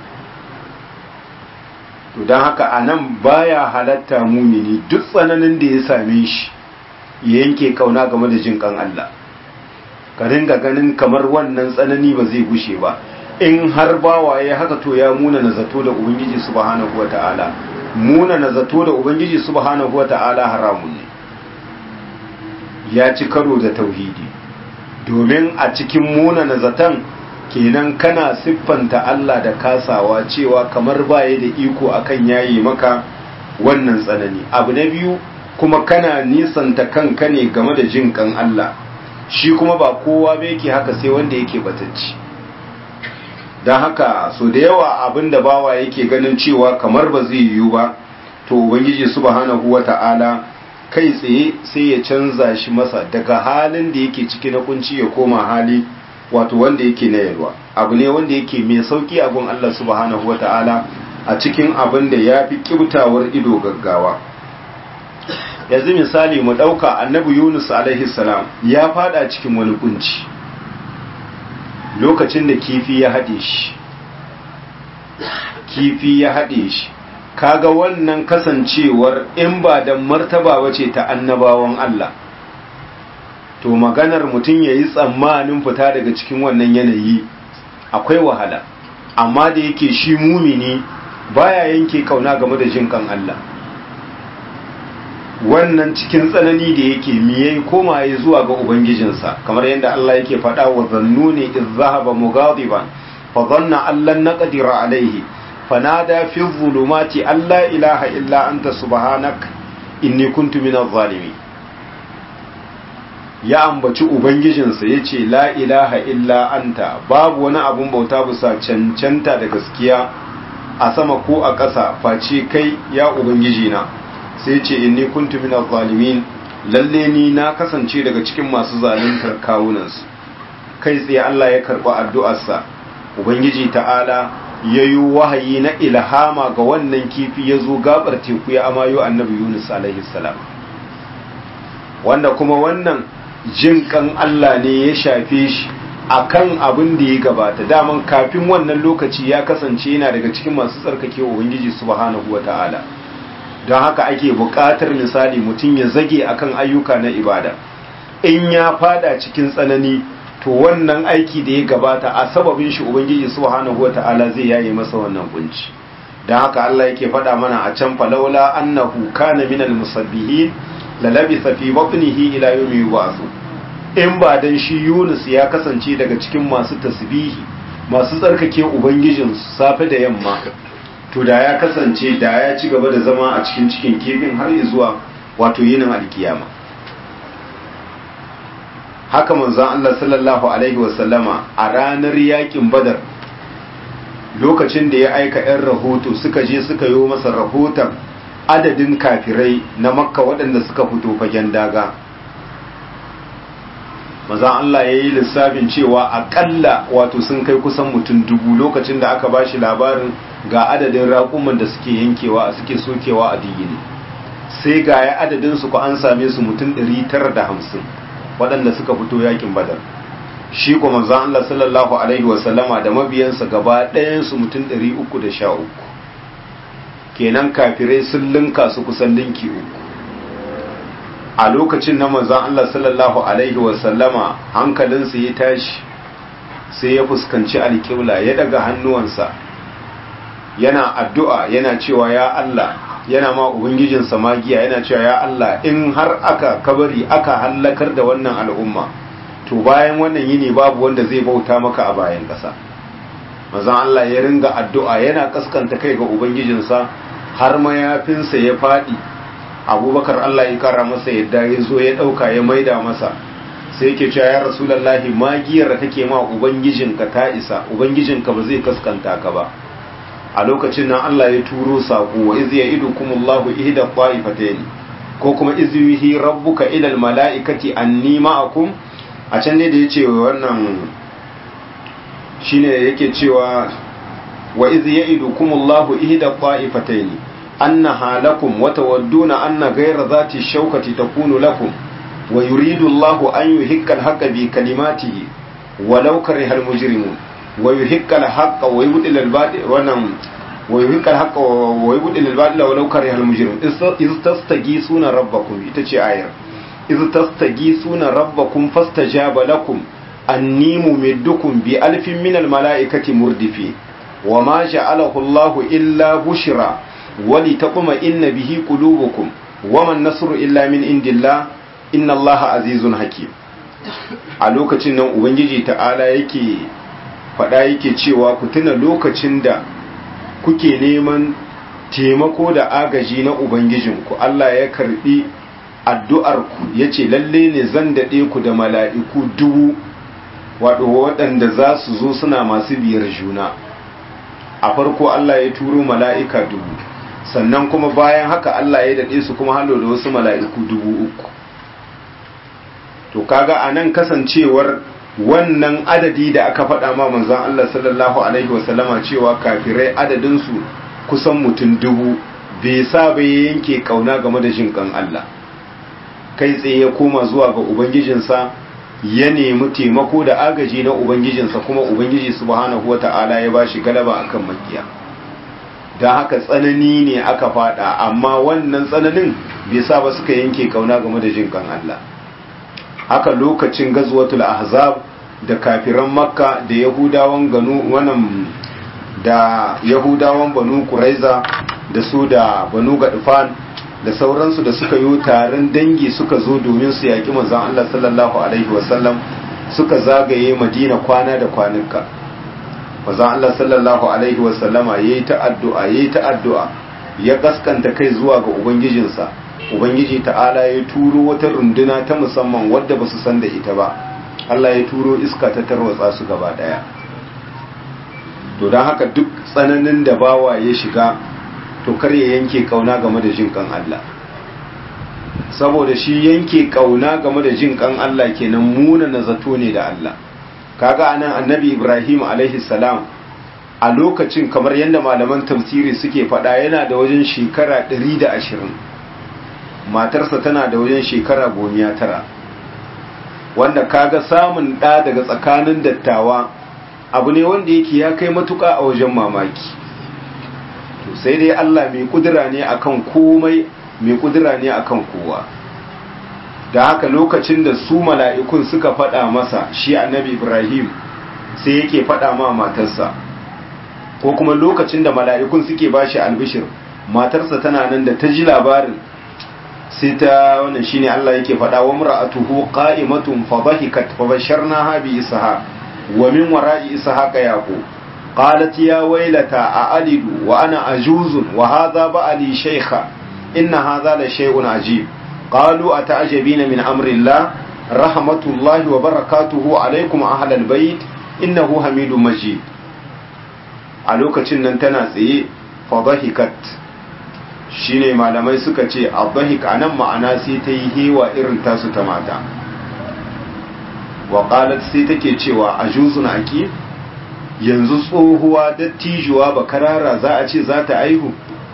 to don haka anan baya halatta mumini duk tsananin da ya same shi ya yanke kauna game da jin kan Allah ka ringa ganin kamar wannan tsanani ba zai gushe ba in har bawa ya haka to ya muna na zato da ubangiji subhanahu wataala muna na zato da ubangiji subhanahu wata'ala haramun ne ya ci karo da tauhidi domin a cikin muna na zaton kenan kana siffanta Allah da kasawa cewa kamar baya da iko akan yayi maka wannan tsanani abu na biyu kuma kana nisanta kanka ne game da jin kan Allah shi kuma ba kowa ba yake haka sai wanda yake batacci don haka so da yawa abin da bawa yake ganin cewa kamar ba zai yiwu ba to ubangiji subhanahu wata'ala kai tsaye sai ya canza shi masa daga halin da yake ciki na kunci ya koma hali wato wanda yake na yalwa abu ne wanda yake mai sauki abun Allah subhanahu wata'ala a cikin abin da ya fi kibtawar ido gaggawa yanzu misali mu ɗauka annabi yunus alaihi salam ya fada cikin wani kunci lokacin da kifi ya haɗe shi kifi ya haɗe shi kaga wannan kasancewar in ba da martaba wace ta annabawan Allah to maganar mutum ya yi tsammanin fita daga cikin wannan yanayi akwai wahala amma da yake shi mumini baya yanke kauna game da jin kan Allah wannan cikin tsanani da yake miye koma ya zuwa ga ubangijinsa kamar yadda Allah yake faɗa wa zannuni iz zahaba mughadiban fa dhanna allan naqdira alayhi fanada fi dhulumati alla ilaha illa anta subhanak inni kuntu minadh zalimin ya ambaci ubangijinsa yace la ilaha illa anta babu wani abun bauta bisa cancanta da gaskiya a sama ko a ƙasa face kai ya ubangijina sai ce inni kuntu minaz zalimin lalle ni na kasance daga cikin masu zaluntar kawunansu kai tsaye Allah ya karɓi addu'arsa ubangiji ta'ala yayi wahayi na ilhama ga wannan kifi ya zo gabar teku ya amayo annabi Yunus alaihi salam wanda kuma wannan jin kan Allah ne ya shafe shi akan abin da ya gabata daman kafin wannan lokaci ya kasance yana daga cikin masu tsarkake ubangiji subhanahu wata'ala don haka ake buƙatar misali mutum ya zage akan ayyuka na ibada in ya fada cikin tsanani to wannan aiki da ya gabata a sababin shi ubangiji subhanahu wata'ala zai yaye masa wannan kunci don haka Allah yake faɗa mana a can falaula annahu kana minal musabbihin la labisa fi batnihi ila yawmi yub'ath in ba dan shi Yunus ya kasance daga cikin masu tasbihi masu tsarkake ubangijin safe da yamma to da ya kasance da ya ci gaba da zama a cikin cikin kifin har zuwa wato yinin alkiyama haka manzon Allah sallallahu alaihi wasallama a ranar yakin badar lokacin da ya aika 'yan rahoto suka je suka yi masa rahoton adadin kafirai na makka waɗanda suka fito fagen daga mazan Allah ya yi lissafin cewa akalla wato sun kai kusan mutum dubu lokacin da aka ba shi labarin ga adadin raƙuman da suke yankewa suke sokewa a digini sai ga ya adadin su ku an same su mutum 950 waɗanda suka fito yakin badar shi kuma manzon Allah sallallahu alaihi wasallama da mabiyansa gaba ɗayan su mutum 313 kenan kafirai sun linka su kusan linki uku a lokacin na manzon Allah sallallahu alaihi wasallama hankalinsa ya tashi sai ya fuskanci alƙibla ya daga hannuwansa yana addu'a yana cewa ya Allah yana ma ubangijinsa magiya yana cewa ya Allah in har aka kabari aka hallakar da wannan al'umma to bayan wannan yini babu wanda zai bauta maka a bayan ƙasa mazan Allah ya ringa addu'a yana kaskanta kai ga ubangijinsa har mayafinsa ya faɗi abubakar Allah ya kara masa yadda ya zo ya ɗauka ya maida masa sai yake cewa ya rasulallahi magiyar da kake ma ubangijinka ta isa ubangijinka ba zai kaskanta ka ba a lokacin nan Allah ya turo saƙo wa iz ya'idukumullahu ihda qa'ifatayn ko kuma iz yuhi rabbuka ila almala'ikati anni ma'akum a can ne da yace wannan shine yake cewa wa iz ya'idukumullahu ihda qa'ifatayn annaha lakum wa tawadduna anna ghayra dhati shawkati takunu lakum wa yuridu Allahu an yuhikka al-haqqa bi kalimatihi walau kariha al-mujrimun wa yuhikka al-haqqa wa yubdil al-batil wannan wa yuhikka al-haqqa wa yubdil al-batila walau kariha al-mujrimun iz tastagisuna rabbakum ita ce ayar iz tastagisuna rabbakum fastajaba lakum anni mumiddukum bi alfin min al-mala'ikati murdifi wa ma ja'alahu Allahu illa bushra wali taquma inna bihi qulubukum waman nasru illa min indillah inna allaha azizun hakim a lokacin nan ubangiji ta'ala yake faɗa yake cewa ku tuna lokacin da kuke neman taimako da agaji na ubangijinku Allah ya karbi addu'arku ya ce lalle ne zan daɗe ku da mala'iku dubu waɗo waɗanda za su zo suna masu biyar juna a farko Allah ya turo mala'ika dubu sannan kuma bayan haka Allah ya daɗe su kuma halo da wasu mala'iku dubu uku to kaga a nan kasancewar wannan adadi da aka faɗa ma manzan Allah sallallahu Alaihi wasallama cewa kafirai adadinsu kusan mutum dubu bai sa bai yanke kauna game da jinkan Allah kai tsaye ya koma zuwa ga Ubangijinsa ya nemi taimako da agaji na Ubangijinsa kuma Ubangiji subhanahu wata'ala ya ba shi galaba akan makiya don haka tsanani ne aka fada amma wannan tsananin bai sa ba suka yanke kauna game da jinkan Allah haka lokacin gazwatul ahzab da kafiran makka da yahudawan ganu wannan da yahudawan banu kuraiza da su da banu gadfan da sauransu da suka yi taron dangi suka zo domin su yaƙi manzon Allah sallallahu alaihi wasallam suka zagaye madina kwana da kwanuka manzon Allah sallallahu alaihi wasallama yayi ta addu'a yayi ta addu'a ya gaskanta kai zuwa ga ubangijinsa ubangiji ta'ala ya turo wata runduna ta musamman wadda ba su san da ita ba Allah ya turo iska ta tarwatsa su gaba daya to don haka duk tsananin da bawa ya shiga to kar ya yanke kauna game da jin kan Allah saboda shi yanke kauna game da jin kan Allah kenan muna na zato ne da Allah kaga anan annabi Ibrahim alaihi salam a lokacin kamar yadda malaman tafsiri suke faɗa yana da wajen shekara 120 matarsa tana da wajen shekara gomiya tara wanda kaga samun ɗa daga tsakanin dattawa abu ne wanda yake ya kai matuƙa a wajen mamaki to sai dai Allah mai kudura ne akan komai mai kudura ne akan kowa da haka lokacin da su mala'ikun suka faɗa masa shi annabi Ibrahim sai yake faɗa ma matarsa ko kuma lokacin da mala'ikun suke bashi albishir matarsa tana nan da ta ji labarin sai ta wannan shine Allah yake faɗa wa mar'atuhu qa'imatun fa dhahikat fa basharnaha bi ishaq wa min wara'i ishaq yaqub qalat ya waylata a'alidu wa ana ajuzun wa hadha ba'ali shaykha inna hadha la shay'un ajib qalu ata'jabina min amri Allah rahmatullahi wa barakatuhu alaykum ahlal bayt innahu hamidum majid a lokacin nan tana tsaye fa dhahikat shine malamai suka ce abdahik a nan ma'ana sai ta yi hewa irin tasu ta mata waƙalat sai take cewa a juzun aki yanzu tsohuwa dattijuwa ba karara za a ce za ta aihu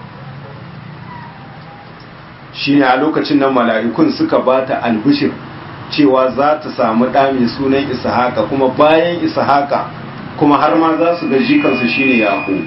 shine a lokacin nan mala'ikun suka ba ta albishir cewa za ta samu ɗa mai sunan ishaka kuma bayan ishaka kuma har ma za su ga jikansu shine yaƙo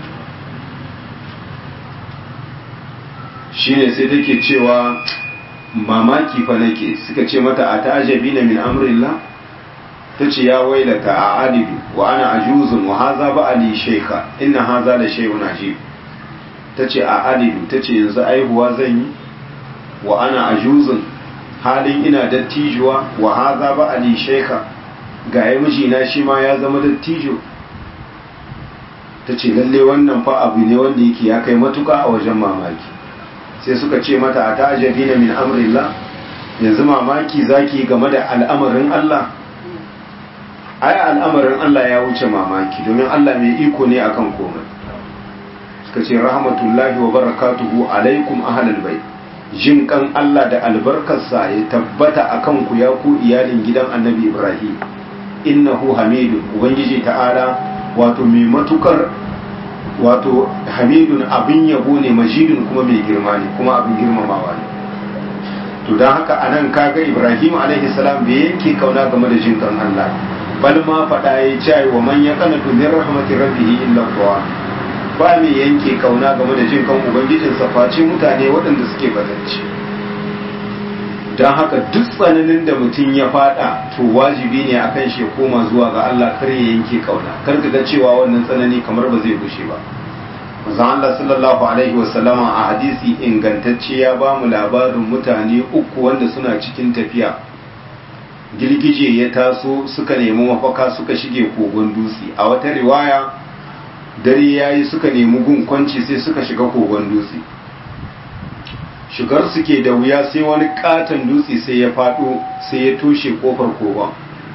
shine sai take cewa mamaki fa nake suka ce mata a ta'ajabi na min amrillah ta ce ya wailata a alidu wa ana ajuzun wa haza ba ali shaika inna haza da shay'un ajib ta ce a alidu ta ce yanzu aihuwa zan yi wa ana ajuzun halin ina dattijuwa wa haza ba ali shaika ga ya mijina shi ma ya zama dattijo ta ce lalle wannan fa abu ne wanda yake ya kai matuka a wajen mamaki sai suka ce mata a ta'ajabi na min amrillah yanzu mamaki zaki game da al'amarin Allah ai al'amarin Allah ya wuce mamaki domin Allah mai iko ne akan komai suka ce rahmatullahi wa barakatuhu alaikum ahlal bait jin kan Allah da albarkarsa ya tabbata akan ku ya ku iyalin gidan Annabi Ibrahim innahu hamidun ubangiji ta'ala wato mai matukar wato hamidun abin yabo ne majidun kuma mai girma ne kuma abin girmamawa ne to don haka anan kaga ibrahim alaihi salam bai yanke kauna game da jin kan Allah bal ma faɗa ya ce wa man ya kana min rahmatir rabbih illa huwa ba mai yanke kauna game da jin kan ubangijin sa face mutane waɗanda suke bazanci don haka duk tsananin da mutum ya fada to wajibi ne akan shi ya koma zuwa ga Allah kar ya yanke kauna kar ka ga cewa wannan tsanani kamar ba zai gushe ba manzon Allah sallallahu alaihi wasallama a hadisi ingantacce ya ba mu labarin mutane uku wanda suna cikin tafiya girgije ya taso suka nemi mafaka suka shige kogon dutse a wata riwaya dare yayi suka nemi gun kwanci sai suka shiga kogon dutse shigar suke da wuya sai wani katon dutse sai ya fado sai ya toshe kofar kogon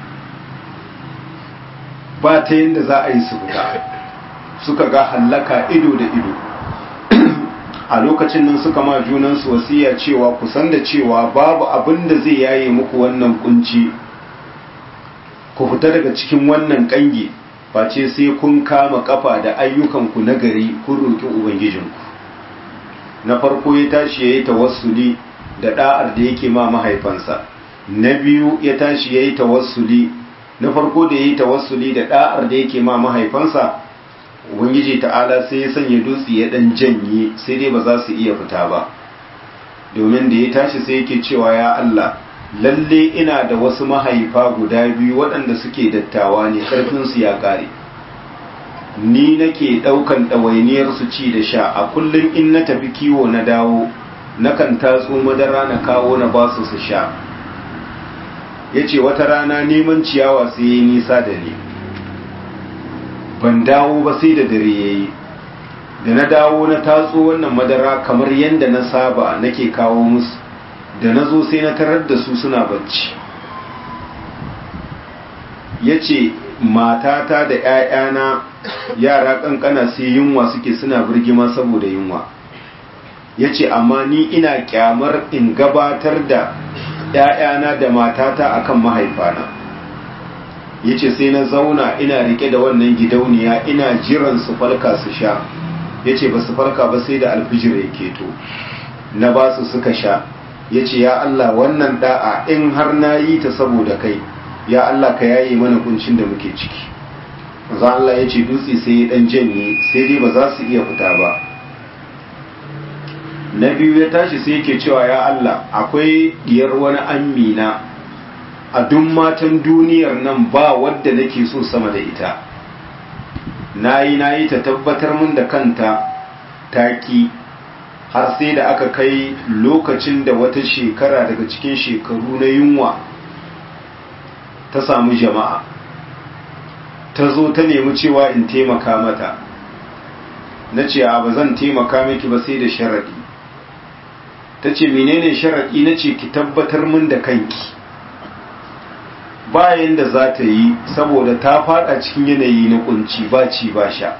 ba ta yadda za a yi su fita suka ga hallaka ido da ido a lokacin nan suka ma junansu wasiya cewa kusan da cewa babu abin da zai yaye muku wannan kunci ku fita daga cikin wannan kangi face sai kun kama kafa da ayyukanku na gari kun roƙi ubangijinku na farko ya tashi ya yi tawassuli da da'ar da yake ma mahaifansa na biyu ya tashi ya yi tawassuli na farko da ya yi tawassuli da da'ar da yake ma mahaifansa ubangiji ta'ala sai ya sanya dutse ya dan janye sai dai ba za su iya fita ba domin da ya tashi sai yake cewa ya Allah lalle ina da wasu mahaifa guda biyu waɗanda suke dattawa ne ƙarfinsu ya ƙare ni nake ɗaukan ɗawainiyar su ci da sha a kullum in na tafi kiwo na dawo nakan tatso madara na kawo na ba su su sha ya ce wata rana neman ciyawa sai ya nisa da ni ban dawo ba sai da dare ya yi da na dawo na tatso wannan madara kamar yadda na saba nake kawo musu da na zo sai na tarar da su suna bacci ya ce matata da 'ya'yana yara kankana sai yunwa suke suna birgima saboda yunwa ya ce amma ni ina kyamar in gabatar da 'ya'yana da matata akan mahaifana ya ce sai na zauna ina rike da wannan gidauniya ina jiran su farka su sha ya ce ba su farka ba sai da alfijir ya keto na ba su suka sha ya ce ya Allah wannan da'a in har na yi ta saboda kai ya Allah ka yaye mana kuncin da muke ciki za Allah ya ce dutse sai ya dan janye sai dai ba za su iya fita ba na biyu ya tashi sai yake cewa ya Allah akwai diyar wani amina a duk matan duniyar nan ba wadda nake so sama da ita nayi nayi ta tabbatar mun da kanta taki har sai da aka kai lokacin da wata shekara daga cikin shekaru na yunwa ta samu jama'a ta zo ta nemi cewa in taimaka mata na ce a ba zan taimaka miki ba sai da sharaɗi ta ce menene sharaɗi na ce ki tabbatar min da kanki bayan da za ta yi saboda ta fada cikin yanayi na kunci ba ci ba sha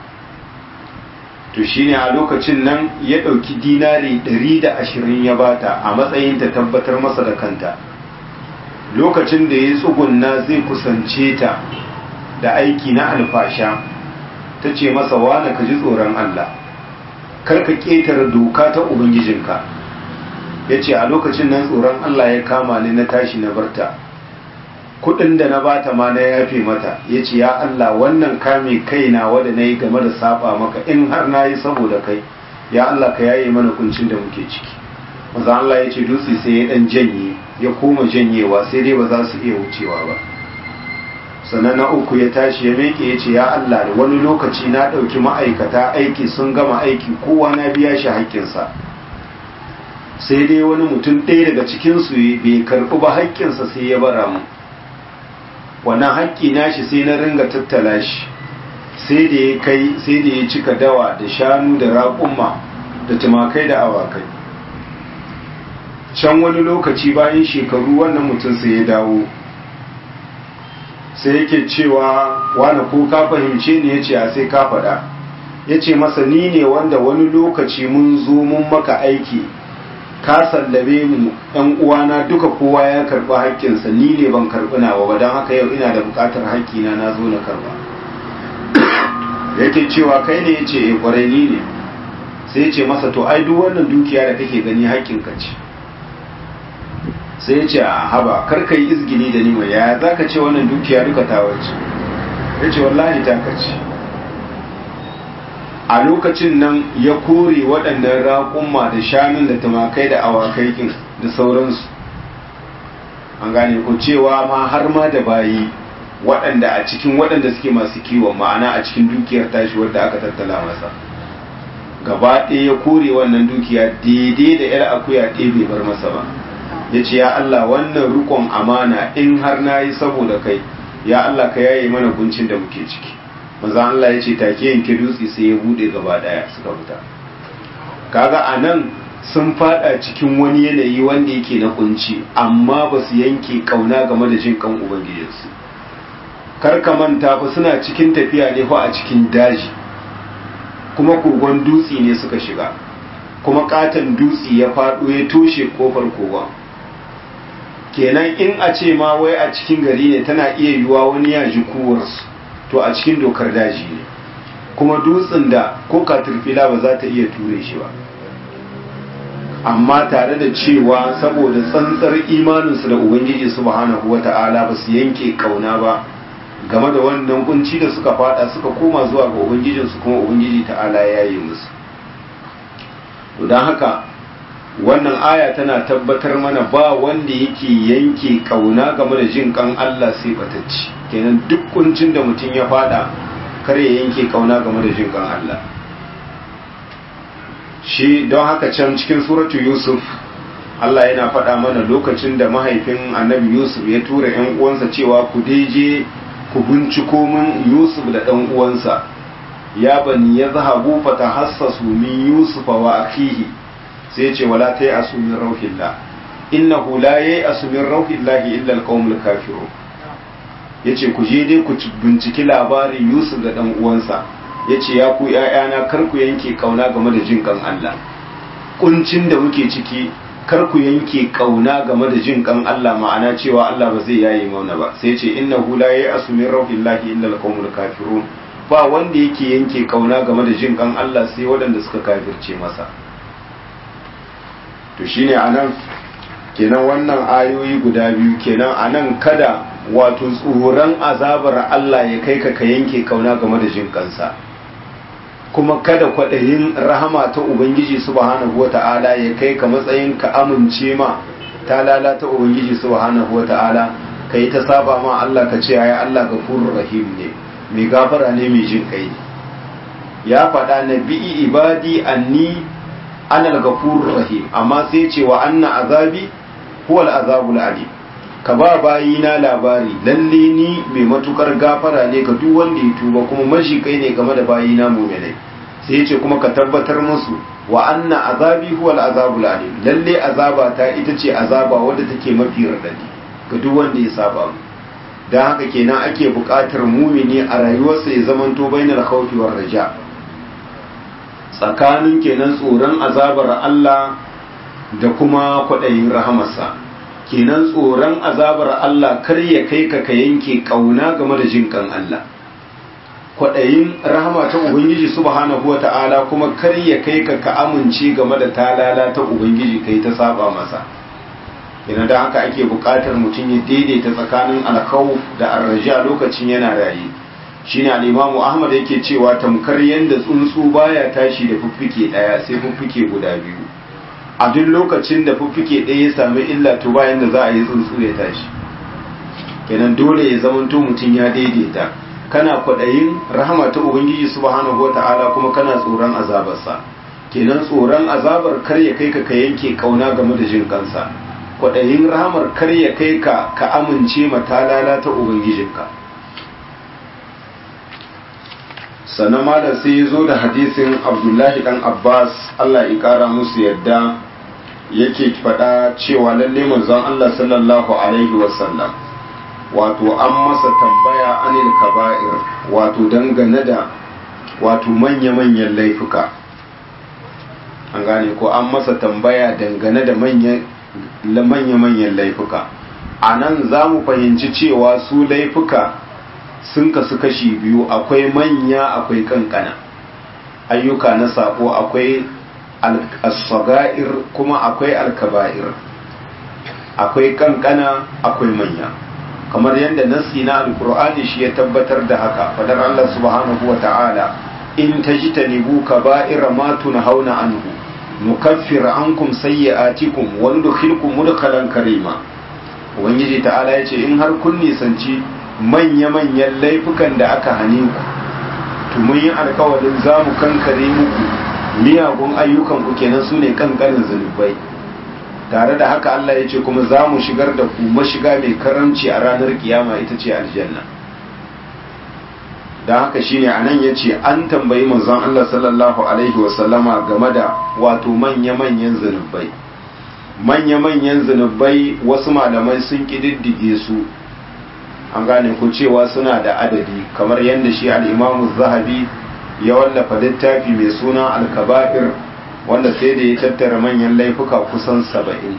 to shine a lokacin nan ya ɗauki dinari ɗari da ashirin ya bata a matsayin ta tabbatar masa da kanta lokacin da ya tsugunna zai kusance ta da aiki na alfasha ta ce masa wane ka ji tsoron Allah karka ƙetare doka ta ubangijinka ya ce a lokacin nan tsoron Allah ya kama ni na tashi na barta kudin da na bata ma na yafe mata ya ce ya Allah wannan kame kaina wadda na yi game da saba maka in har na yi saboda kai ya Allah ka yaye mana kuncin da muke ciki maza Allah ya ce dutse sai ya dan janye ya koma janyewa sai dai ba za su iya wucewa ba sannan na uku ya tashi ya meke ya ce ya Allah da wani lokaci na ɗauki ma'aikata aiki sun gama aiki kowa na biya shi haƙƙinsa sai dai wani mutum ɗaya daga cikinsu bai karɓi ba haƙƙinsa sai ya bara mu wannan haƙƙi nashi sai na ringa tattala shi sai da ya kai sai da ya cika dawa da shanu da raƙumma da tumakai da awakai can wani lokaci bayan shekaru wannan mutum sai ya dawo sai yake cewa wani ko ka fahimce ni ya ce a sai ka faɗa ya ce masa ni ne wanda wani lokaci mun zo mun maka aiki ka sallame mu ɗan uwana duka kowa ya karɓi haƙƙinsa ni ne ban karɓi nawa ba don haka yau ina da buƙatar haƙƙina na zo na karɓa yake cewa kai ne ya ce e ƙwarai ni ne sai ya ce masa to ai duk wannan dukiya da kake gani haƙƙinka ce sai ya ce a haba kar ka yi izgini da ni mai yaya za ka ce wannan dukiya duka ta wace ya ce wallahi ta ka ce a lokacin nan ya kore waɗannan raƙumma da shanun da tumakai da awakai kin da sauransu an gane ko cewa ma har ma da bayi waɗanda a cikin waɗanda suke masu kiwon ma'ana a cikin dukiyar tashi wadda aka tattala masa gaba ɗaya ya kore wannan dukiya daidai da yar akuya ɗaya bai bar masa ba ya ce ya Allah wannan rukon amana in har na yi saboda kai ya Allah ka yaye mana kuncin da muke ciki maza Allah ya ce take yanke dutse sai ya buɗe gaba ɗaya suka fita kaga a nan sun fada cikin wani yanayi wanda yake na kunci amma ba su yanke kauna game da jin kan ubangijinsu kar ka manta fa suna cikin tafiya ne fa a cikin daji kuma kogon dutse ne suka shiga kuma katon dutse ya faɗo ya toshe kofar kogon kenan in a ce ma wai a cikin gari ne tana iya yiwuwa wani ya ji kuwarsu to a cikin dokar daji ne kuma dutsen da ko katurfila ba za ta iya ture shi ba amma tare da cewa saboda tsantsar imaninsu da ubangiji subhanahu wata'ala ba su yanke kauna ba game da wannan kunci da suka fada suka koma zuwa ga ubangijinsu kuma ubangiji ta'ala ya yi musu don haka wannan aya tana tabbatar mana ba wanda yake yanke kauna game da jin kan Allah sai batacci kenan duk kuncin da mutum ya fada kar ya yanke kauna game da jin kan Allah shi don haka can cikin suratu Yusuf Allah yana faɗa mana lokacin da mahaifin annabi Yusuf ya tura ‘yan uwansa cewa ku je ku binciko min Yusuf da ɗan uwansa ya bani ya zahabu fata hassasu min Yusuf wa akihi sai ce wala ta yi asumin rauhillah innahu la yayi asumin rauhillahi illa alqaumul kafirun yace ku je dai ku binciki labarin Yusuf da ɗan uwansa yace ya ku ƴaƴana kar ku yanke kauna game da jin kan Allah kuncin da muke ciki kar ku yanke kauna game da jin kan Allah ma'ana cewa Allah ba zai yaye mauna ba sai ce innahu la ya'asu min rauhillahi illa alqaumul kafirun ba wanda yake yanke kauna game da jin kan Allah sai waɗanda suka kafirce masa to shine anan kenan wannan ayoyi guda biyu kenan anan kada wato tsoron azabar Allah ya kai ka ka yanke kauna game da jin kansa kuma kada kwaɗayin rahama ta Ubangiji subhanahu wa ta'ala ya kai ka matsayin ka amince ma ta lalata Ubangiji subhanahu wa ta'ala ka yi ta saba ma Allah ka ce ya Allah gafurur rahim ne mai gafara ne mai jin kai ya faɗa na bi'i ibadi anni anal gafurur rahim amma sai ce wa anna azabi huwal azabul alim ka ba bayina labari lalle ni mai matukar gafara ne ga duk wanda ya tuba kuma mashikai ne game da bayina mu'minai sai ya ce kuma ka tabbatar musu wa anna azabi huwal azabul alim lalle azaba ta ita ce azaba wadda take mafi radadi ga duk wanda ya saba mu dan haka kenan ake buƙatar mumini a rayuwarsa ya zamanto bainal khawfi war raja tsakanin kenan tsoron azabar Allah da kuma kwaɗayin rahamarsa kenan tsoron azabar Allah kar ya kai ka ka yanke kauna game da jin kan Allah kwaɗayin rahama ta Ubangiji subhanahu wa ta'ala kuma kar ya kai ka ka amince game da talala ta Ubangiji kai ta saba masa ina da haka ake buƙatar mutum ya daidaita tsakanin alkhawf da arraja lokacin yana raye shine al-Imam Ahmad yake cewa tamkar yanda tsuntsu baya tashi da fuffuke daya sai fuffuke guda biyu a duk lokacin da fuffuke ɗaya ya sami illa to bayan da za a yi tsuntsu ya tashi kenan dole ya zamanto mutum ya daidaita kana kwaɗayin rahama ta ubangiji subhanahu wata'ala kuma kana tsoron azabarsa kenan tsoron azabar kar ya kai ka ka yanke kauna game da jin kansa kwaɗayin rahamar kar ya kai ka ka amince matalala ta ubangijinka sannan malam sai ya zo da hadisin abdullahi dan abbas allah ya kara musu yadda yake faɗa cewa lalle manzon allah sallallahu alaihi wasallam wato an masa tambaya anil kaba'ir wato dangane da wato manya-manyan laifuka an gane ko an masa tambaya dangane da manya-manyan laifuka a nan za mu fahimci cewa su laifuka sun kasu kashi biyu akwai manya akwai kankana ayyuka na sako akwai al-saga'ir kuma akwai al-kaba'ir akwai kankana akwai manya kamar yadda nasi na alkur'ani shi ya tabbatar da haka fadar Allah subhanahu wa ta'ala in tajtanibu kaba'ira ma tunhauna anhu nukaffir ankum sayyi'atikum wa nudkhilkum mudkhalan karima ubangiji ta'ala yace in har kun nisanci manya-manyan laifukan da aka hane ku to mun yi alkawarin za mu kankare muku miyagun ayyukan ku kenan su ne kankanin zunubai tare da haka Allah ya ce kuma za mu shigar da ku mashiga mai karamci a ranar kiyama ita ce aljanna da haka shine anan ya ce an tambayi manzon Allah sallallahu alaihi wasallama game da wato manya-manyan zunubai manya-manyan zunubai wasu malamai sun ƙididdige su an gane ku cewa suna da adadi kamar yadda shi al'imamu zahabi ya wallafa littafi mai suna alkaba'ir wanda sai da ya tattara manyan laifuka kusan saba'in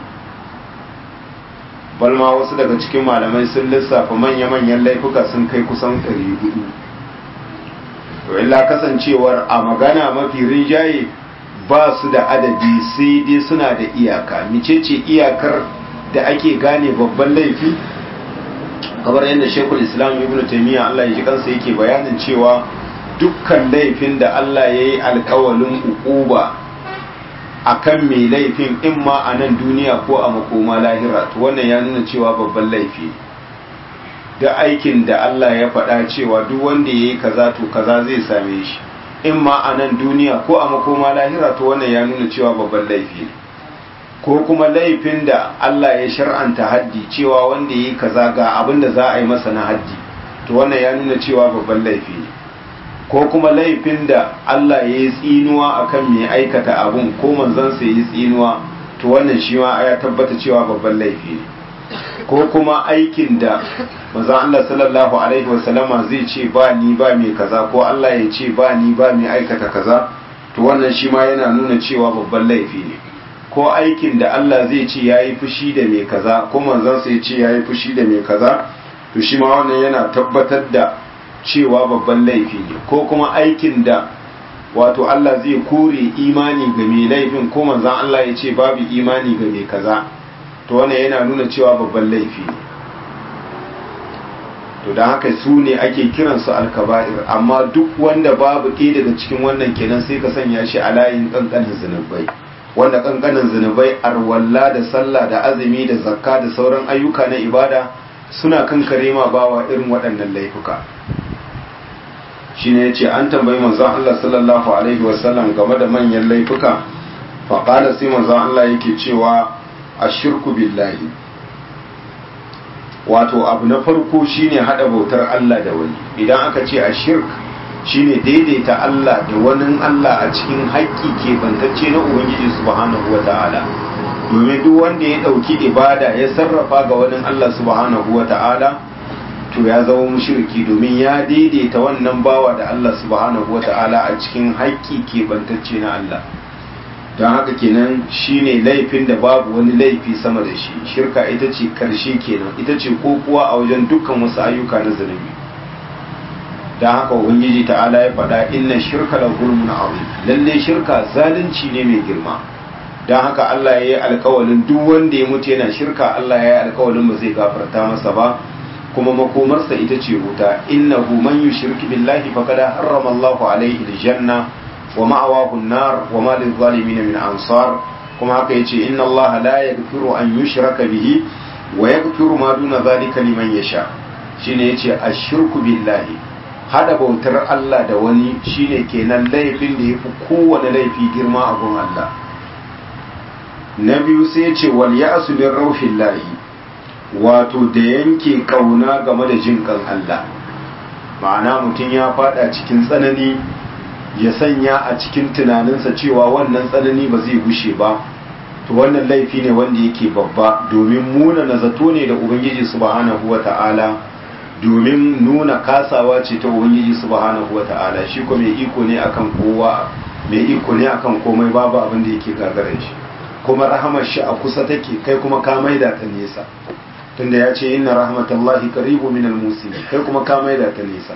balma wasu daga cikin malamai sun lissafa manya-manyan laifuka sun kai kusan ɗari hudu to illa kasancewar a magana mafi rinjaye ba su da adadi sai dai suna da iyaka micece iyakar da ake gane babban laifi kamar yadda shekul islam ibn taimiyya allah ya ji kansa yake bayanin cewa dukkan laifin da allah ya yi alkawalin ukuba a kan mai laifin in ma a nan duniya ko a makoma lahira to wannan ya nuna cewa babban laifi da aikin da allah ya faɗa cewa duk wanda ya yi kaza to kaza zai same shi in ma a nan duniya ko a makoma lahira to wannan ya nuna cewa babban laifi ko kuma laifin da Allah ya shar'anta haddi cewa wanda yi kaza ga abin da za a yi masa na haddi to wannan ya nuna cewa babban laifi ne ko kuma laifin da Allah ya yi tsinuwa akan mai aikata abun ko manzansa ya yi tsinuwa to wannan shi ma ya tabbata cewa babban laifi ne ko kuma aikin da manzon Allah sallallahu alaihi wasallama zai ce ba ni ba mai kaza ko Allah ya ce ba ni ba mai aikata kaza to wannan shi ma yana nuna cewa babban laifi ne ko aikin da Allah zai ce yayi fushi da mai kaza ko manzon sa ya ce yayi fushi da mai kaza to shi ma wannan yana tabbatar da cewa babban laifi ne ko kuma aikin da wato Allah zai kore imani ga mai laifin ko manzon Allah ya ce babu imani ga mai kaza to wannan yana nuna cewa babban laifi ne to don haka su ne ake kiransu alkaba'ir amma duk wanda babu ɗaya daga cikin wannan kenan sai ka sanya shi a layin ƙanƙanin zunubai wanda ƙanƙanin zunubai arwalla da sallah da azumi da zakka da sauran ayyuka na ibada suna kan ma bawa irin waɗannan laifuka shine yace an tambayi manzon Allah sallallahu alaihi wasallam game da manyan laifuka faqala sai manzon Allah yake cewa ashirku billahi wato abu na farko shine hada bautar Allah da wani idan aka ce ashirk shine daidaita Allah da wani Allah a cikin haƙƙi ke bantacce na Ubangiji subhanahu wata'ala domin duk wanda ya ɗauki ibada ya sarrafa ga wani Allah subhanahu wata'ala to ya zama mushriki domin ya daidaita wannan bawa da Allah subhanahu wata'ala a cikin haƙƙi ke bantacce na Allah don haka kenan shine laifin da babu wani laifi sama da shi shirka ita ce karshe kenan ita ce kokuwa a wajen dukkan wasu ayyuka na zunubi don haka ubangiji ta'ala ya faɗa inna shirka la zulmun azim lalle shirka zalunci ne mai girma don haka Allah ya yi alkawalin duk wanda ya mutu yana shirka Allah ya yi alkawalin ba zai gafarta masa ba kuma makomarsa ita ce wuta innahu man yushrik billahi faqad harrama Allahu alaihi aljanna wa ma'awahu an-nar wa ma lil-zalimin min ansar kuma haka yace inna Allah la yaghfiru an yushraka bihi wa yaghfiru ma duna zalika liman yasha shine yace ashirku billahi hada bautar Allah da wani shine kenan laifin da yafi kowane laifi girma a gun Allah na biyu sai yace wal ya'su min rauhillahi wato da yanke kauna game da jin kan Allah ma'ana mutum ya fada cikin tsanani ya sanya a cikin tunaninsa cewa wannan tsanani ba zai gushe ba to wannan laifi ne wanda yake babba domin muna na zato ne da ubangiji subhanahu wata'ala domin nuna kasawa ce ta ubangiji subhanahu wata'ala shi ko mai iko ne akan kowa mai iko ne akan komai babu abin da yake gagarar shi kuma rahamar shi a kusa take kai kuma ka maida ta nesa tunda ya ce inna rahmatallahi qaribu minal muslimin kai kuma ka maida ta nesa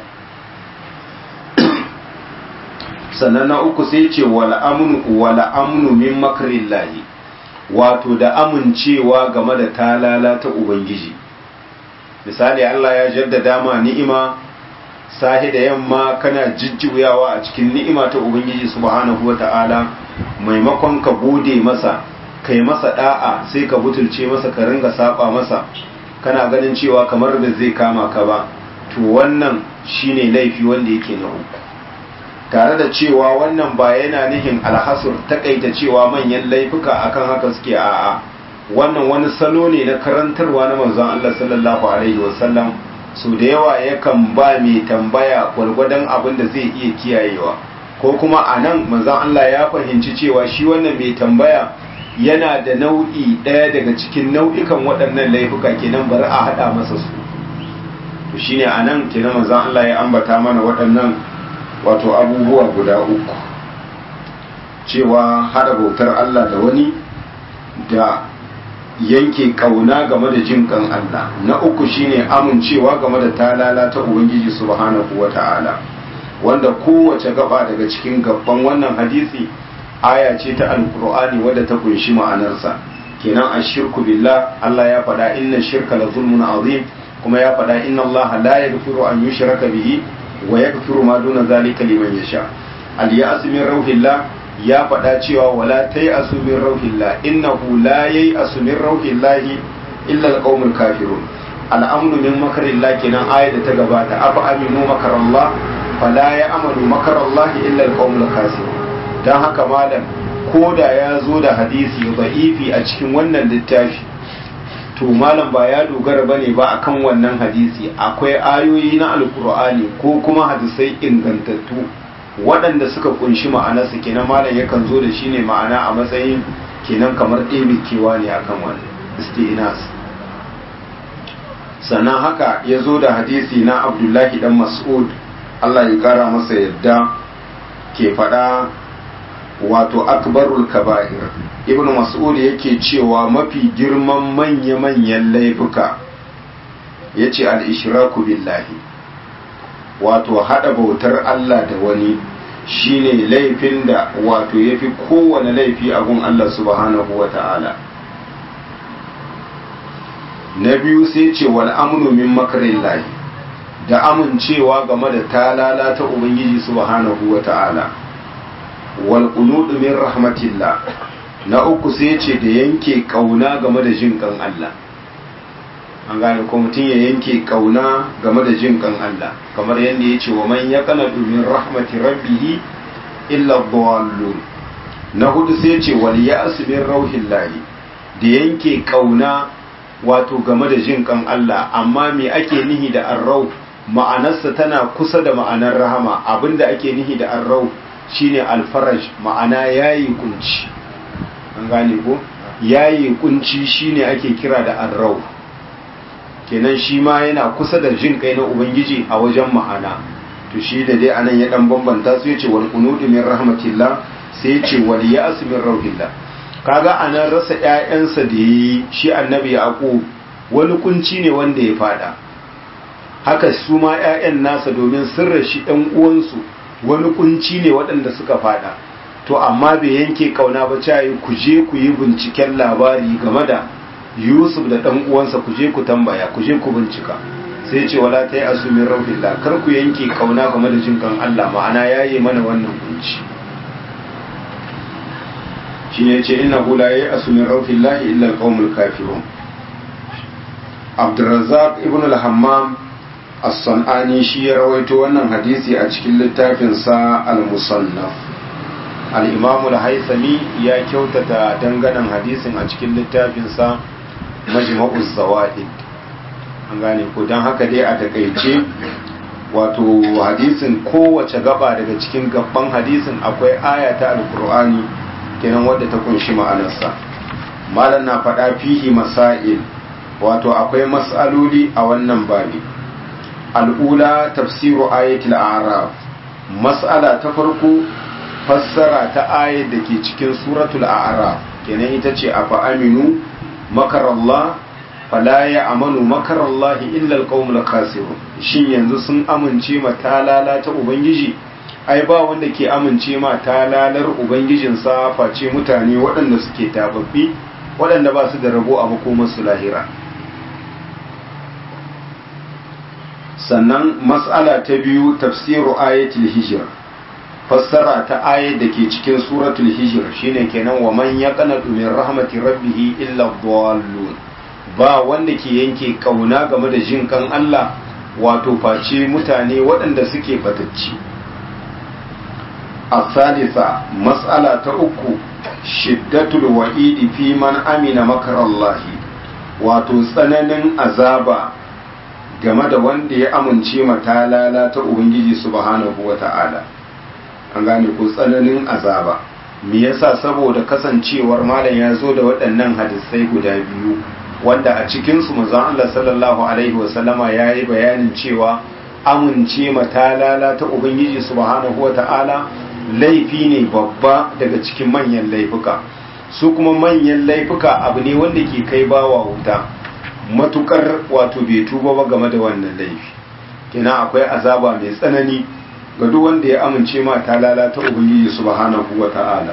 sannan na uku sai ce wala amnu wala amnu min makrillahi wato da amincewa game da talala ta ubangiji misali Allah ya jaddada ma ni'ima sahi da yamma kana jijjuyawa a cikin ni'ima ta ubangiji subhanahu wata'ala maimakon ka gode masa kai masa da'a sai ka butulce masa ka ringa saba masa kana ganin cewa kamar da zai kama ka ba to wannan shine laifi wanda yake na uku tare da cewa wannan ba yana nihin alhasur takaita cewa manyan laifuka akan haka suke a'a wannan wani salo ne na karantarwa na manzon Allah sallallahu alaihi wasallam su da yawa yakan ba mai tambaya gwargwadon abin da zai iya kiyayewa ko kuma a nan manzon Allah ya fahimci cewa shi wannan mai tambaya yana da nau'i ɗaya daga cikin nau'ikan waɗannan laifuka kenan bari a haɗa masa su to shine a nan kenan manzon Allah ya ambata mana waɗannan wato abubuwa guda uku cewa haɗa bautar Allah da wani da yanke kauna game da jin kan Allah na uku shine amincewa game da talala ta Ubangiji subhanahu wata'ala wanda kowace gaba daga cikin gaban wannan hadisi aya ce ta alkur'ani wadda ta kunshi ma'anarsa kenan ashirku billah Allah ya faɗa inna shirka la zulmun azim kuma ya faɗa inna Allah la yaghfiru an yushraka bihi wa yaghfiru ma duna zalika liman yasha al ya'as min rauhillah ya faɗa cewa wala tay'asu min rauhillah innahu la yay'asu min rauhillah illa alqaumul kafirun al'amnu min makarillah kenan ayat da ta gabata afa aminu makarallah fala ya'malu makarallah illa alqaumul kafirun dan haka malam ko da ya zo da hadisi da'ifi a cikin wannan littafi to malam ba ya dogara bane ba akan wannan hadisi akwai ayoyi na alkur'ani ko kuma hadisai ingantattu waɗanda suka kunshi ma'anarsa kenan malam yakan zo da shi ne ma'ana a matsayin kenan kamar ɗebe kewa ne akan wani isti'nas sannan haka ya zo da hadisi na abdullahi dan mas'ud Allah ya kara masa yadda ke faɗa wato akbarul kaba'ir ibnu mas'ud yake cewa mafi girman manya-manyan laifuka yace al-ishraku billahi wato hada bautar Allah da wani shine laifin da wato yafi kowane laifi a gun Allah subhanahu wata'ala na biyu sai ce wal amnu min makarillahi da amincewa game da talala ta ubangiji subhanahu wata'ala wal qunudu min rahmatillah na uku sai ce da yanke kauna game da jin kan Allah an gane ko mutum ya yanke kauna game da jin kan Allah kamar yadda ya ce wa man ya kana min rahmati rabbih illa dhallun na hudu sai ce wal ya'su min rauhillahi da yanke kauna wato game da jin kan Allah amma me ake nihi da arrau ma'anarsa tana kusa da ma'anar rahama abinda ake nihi da arrau shine alfaraj ma'ana yayi kunci an gane ko yayi kunci shine ake kira da arrau kenan shi ma yana kusa da jin kai na ubangiji a wajen ma'ana to shi da dai anan ya dan bambanta su yace wal qunutu min rahmatillah sai yace wal ya'su min rauhillah kaga anan rasa ƴaƴansa da yi shi annabi yaqub wani kunci ne wanda ya fada haka su ma ƴaƴan nasa domin sirra shi ɗan uwansu wani kunci ne waɗanda suka fada to amma bai yanke kauna ba cayi ku je ku yi binciken labari game da yusuf da ɗan uwansa ku je ku tambaya ku je ku bincika sai ce wala ta yi asumin rauhillah kar ku yanke kauna game da jinkan allah ma'ana ya yi mana wannan kunci shi ne ce ina hula ya yi asumin rauhillah illa alƙawmul kafirun abdurrazzaq ibn al-hammam as-san'ani shi ya rawaito wannan hadisi a cikin littafinsa al-musannaf al-imam al-haythami ya kyautata danganan hadisin a cikin littafinsa majma'uz zawaid an gane ko dan haka dai a takaice wato hadisin kowace gaba daga cikin gaban hadisin akwai aya ta al-qur'ani kenan wadda ta kunshi ma'anarsa malam na faɗa fihi masail wato akwai mas'aloli a wannan babi al'ula tafsiru ayatul a'raf mas'ala ta farko fassara ta ayat da ke cikin suratul a'raf kenan ita ce afa aminu makarallah fala ya amanu makarallahi illa alqaumul khasirun shin yanzu sun amince ma talala ta ubangiji ai ba wanda ke amince ma talalar ubangijinsa face mutane waɗanda suke tababbi waɗanda ba su da rabo a makomarsu lahira sannan mas'ala ta biyu tafsiru ayatul hijr fassara ta ayat da ke cikin suratul hijr shine kenan wa man yaqnatu min rahmati rabbih illa dhallun ba wanda ke yanke kauna game da jin kan Allah wato face mutane waɗanda suke fatacci الثالثة مسألة أكو شدة الوعيد في من أمن مكر الله وتسنن أزابا game da wanda ya amince matalala ta Ubangiji subhanahu wa ta'ala an gane ko tsananin azaba me yasa saboda kasancewar malam ya zo da waɗannan hadisai guda biyu wanda a cikinsu manzon Allah sallallahu alaihi wasallama ya yi bayanin cewa amince matalala ta Ubangiji subhanahu wa ta'ala laifi ne babba daga cikin manyan laifuka su kuma manyan laifuka abu ne wanda ke kai bawa wuta matukar wato bai tuba ba game da wannan laifi kina akwai azaba mai tsanani ga duk wanda ya amince ma ta lalata ubangiji subhanahu wa ta'ala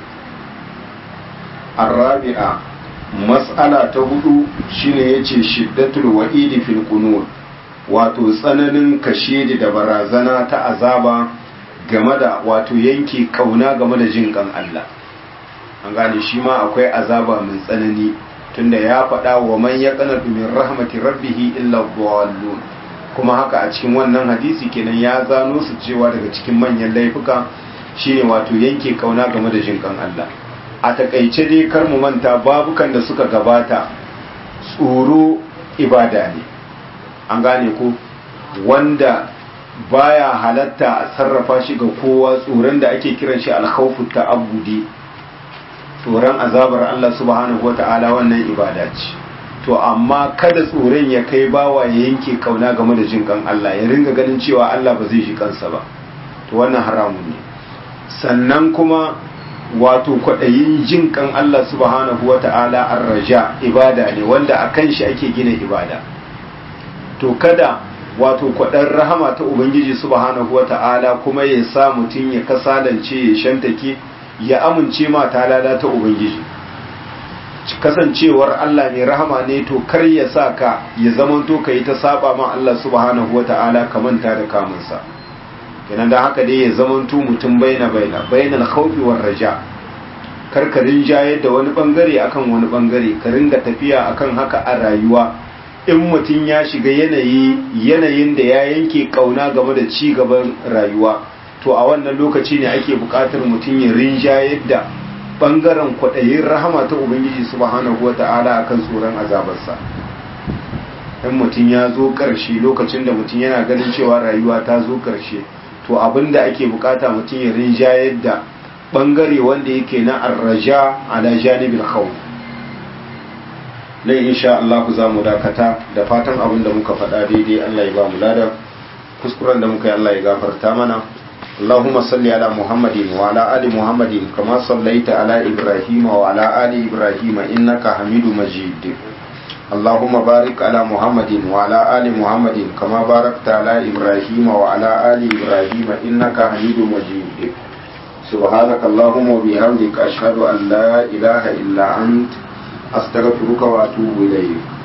arabi'a mas'ala ta hudu shine yace shiddatul wa'idi fil qunut wato tsananin kashedi da barazana ta azaba game da wato yanke kauna game da jin kan Allah an gane shi ma akwai azaba mai tsanani tunda ya faɗa wa man ya qanatu min rahmati rabbih illa dhallun kuma haka a cikin wannan hadisi kenan ya zano su cewa daga cikin manyan laifuka shine wato yanke kauna game da jin kan Allah a takaice dai kar mu manta babukan da suka gabata tsoro ibada ne an gane ko wanda baya halatta a sarrafa shi ga kowa tsoron da ake kiran shi alkhawfu ta'abbudi tsoron azabar Allah subhanahu wata'ala wannan ibada ce to amma kada tsoron ya kai bawa ya yanke kauna game da jin kan Allah ya ringa ganin cewa Allah ba zai shi kansa ba to wannan haramun ne sannan kuma wato kwaɗayin jin kan Allah subhanahu wata'ala arraja ibada ne wanda akan shi ake gina ibada to kada wato kwaɗar rahama ta ubangiji subhanahu wa ta'ala kuma ya sa mutum ya kasalance ya shantake ya amince ma ta ta ubangiji kasancewar Allah mai rahama ne to kar ya sa ka ya zamanto ka yi ta saba ma Allah subhanahu wa ta'ala ka manta da kamunsa kenan da haka dai ya zamanto mutum baina baina bainal khawfi war raja karkarin jayar da wani bangare akan wani bangare ka ringa tafiya akan haka a rayuwa in mutum ya shiga yanayi yanayin da ya yanke kauna game da ci gaban rayuwa to a wannan lokaci ne ake buƙatar mutum ya rinjayar da ɓangaren kwaɗayin rahama ta ubangiji subhanahu wa ta'ala akan tsoron azabarsa in mutum ya zo ƙarshe lokacin da mutum yana ganin cewa rayuwa ta zo ƙarshe to abin da ake buƙata mutum ya rinjayar da ɓangare wanda yake na arraja ala janibin khawf nan insha Allah ku za mu dakata da fatan abin da muka faɗa daidai Allah ya ba mu lada kuskuren da muka yi Allah ya gafarta mana Allahumma salli ala Muhammadin wa ala ali Muhammadin kama sallaita ala Ibrahim wa ala ali Ibrahim innaka Hamidu Majid Allahumma barik ala Muhammadin wa ala ali Muhammadin kama barakta ala Ibrahim wa ala ali Ibrahim innaka Hamidu Majid سبحانك اللهم وبحمدك أشهد أن لا إله إلا أنت أستغفرك وأتوب إليك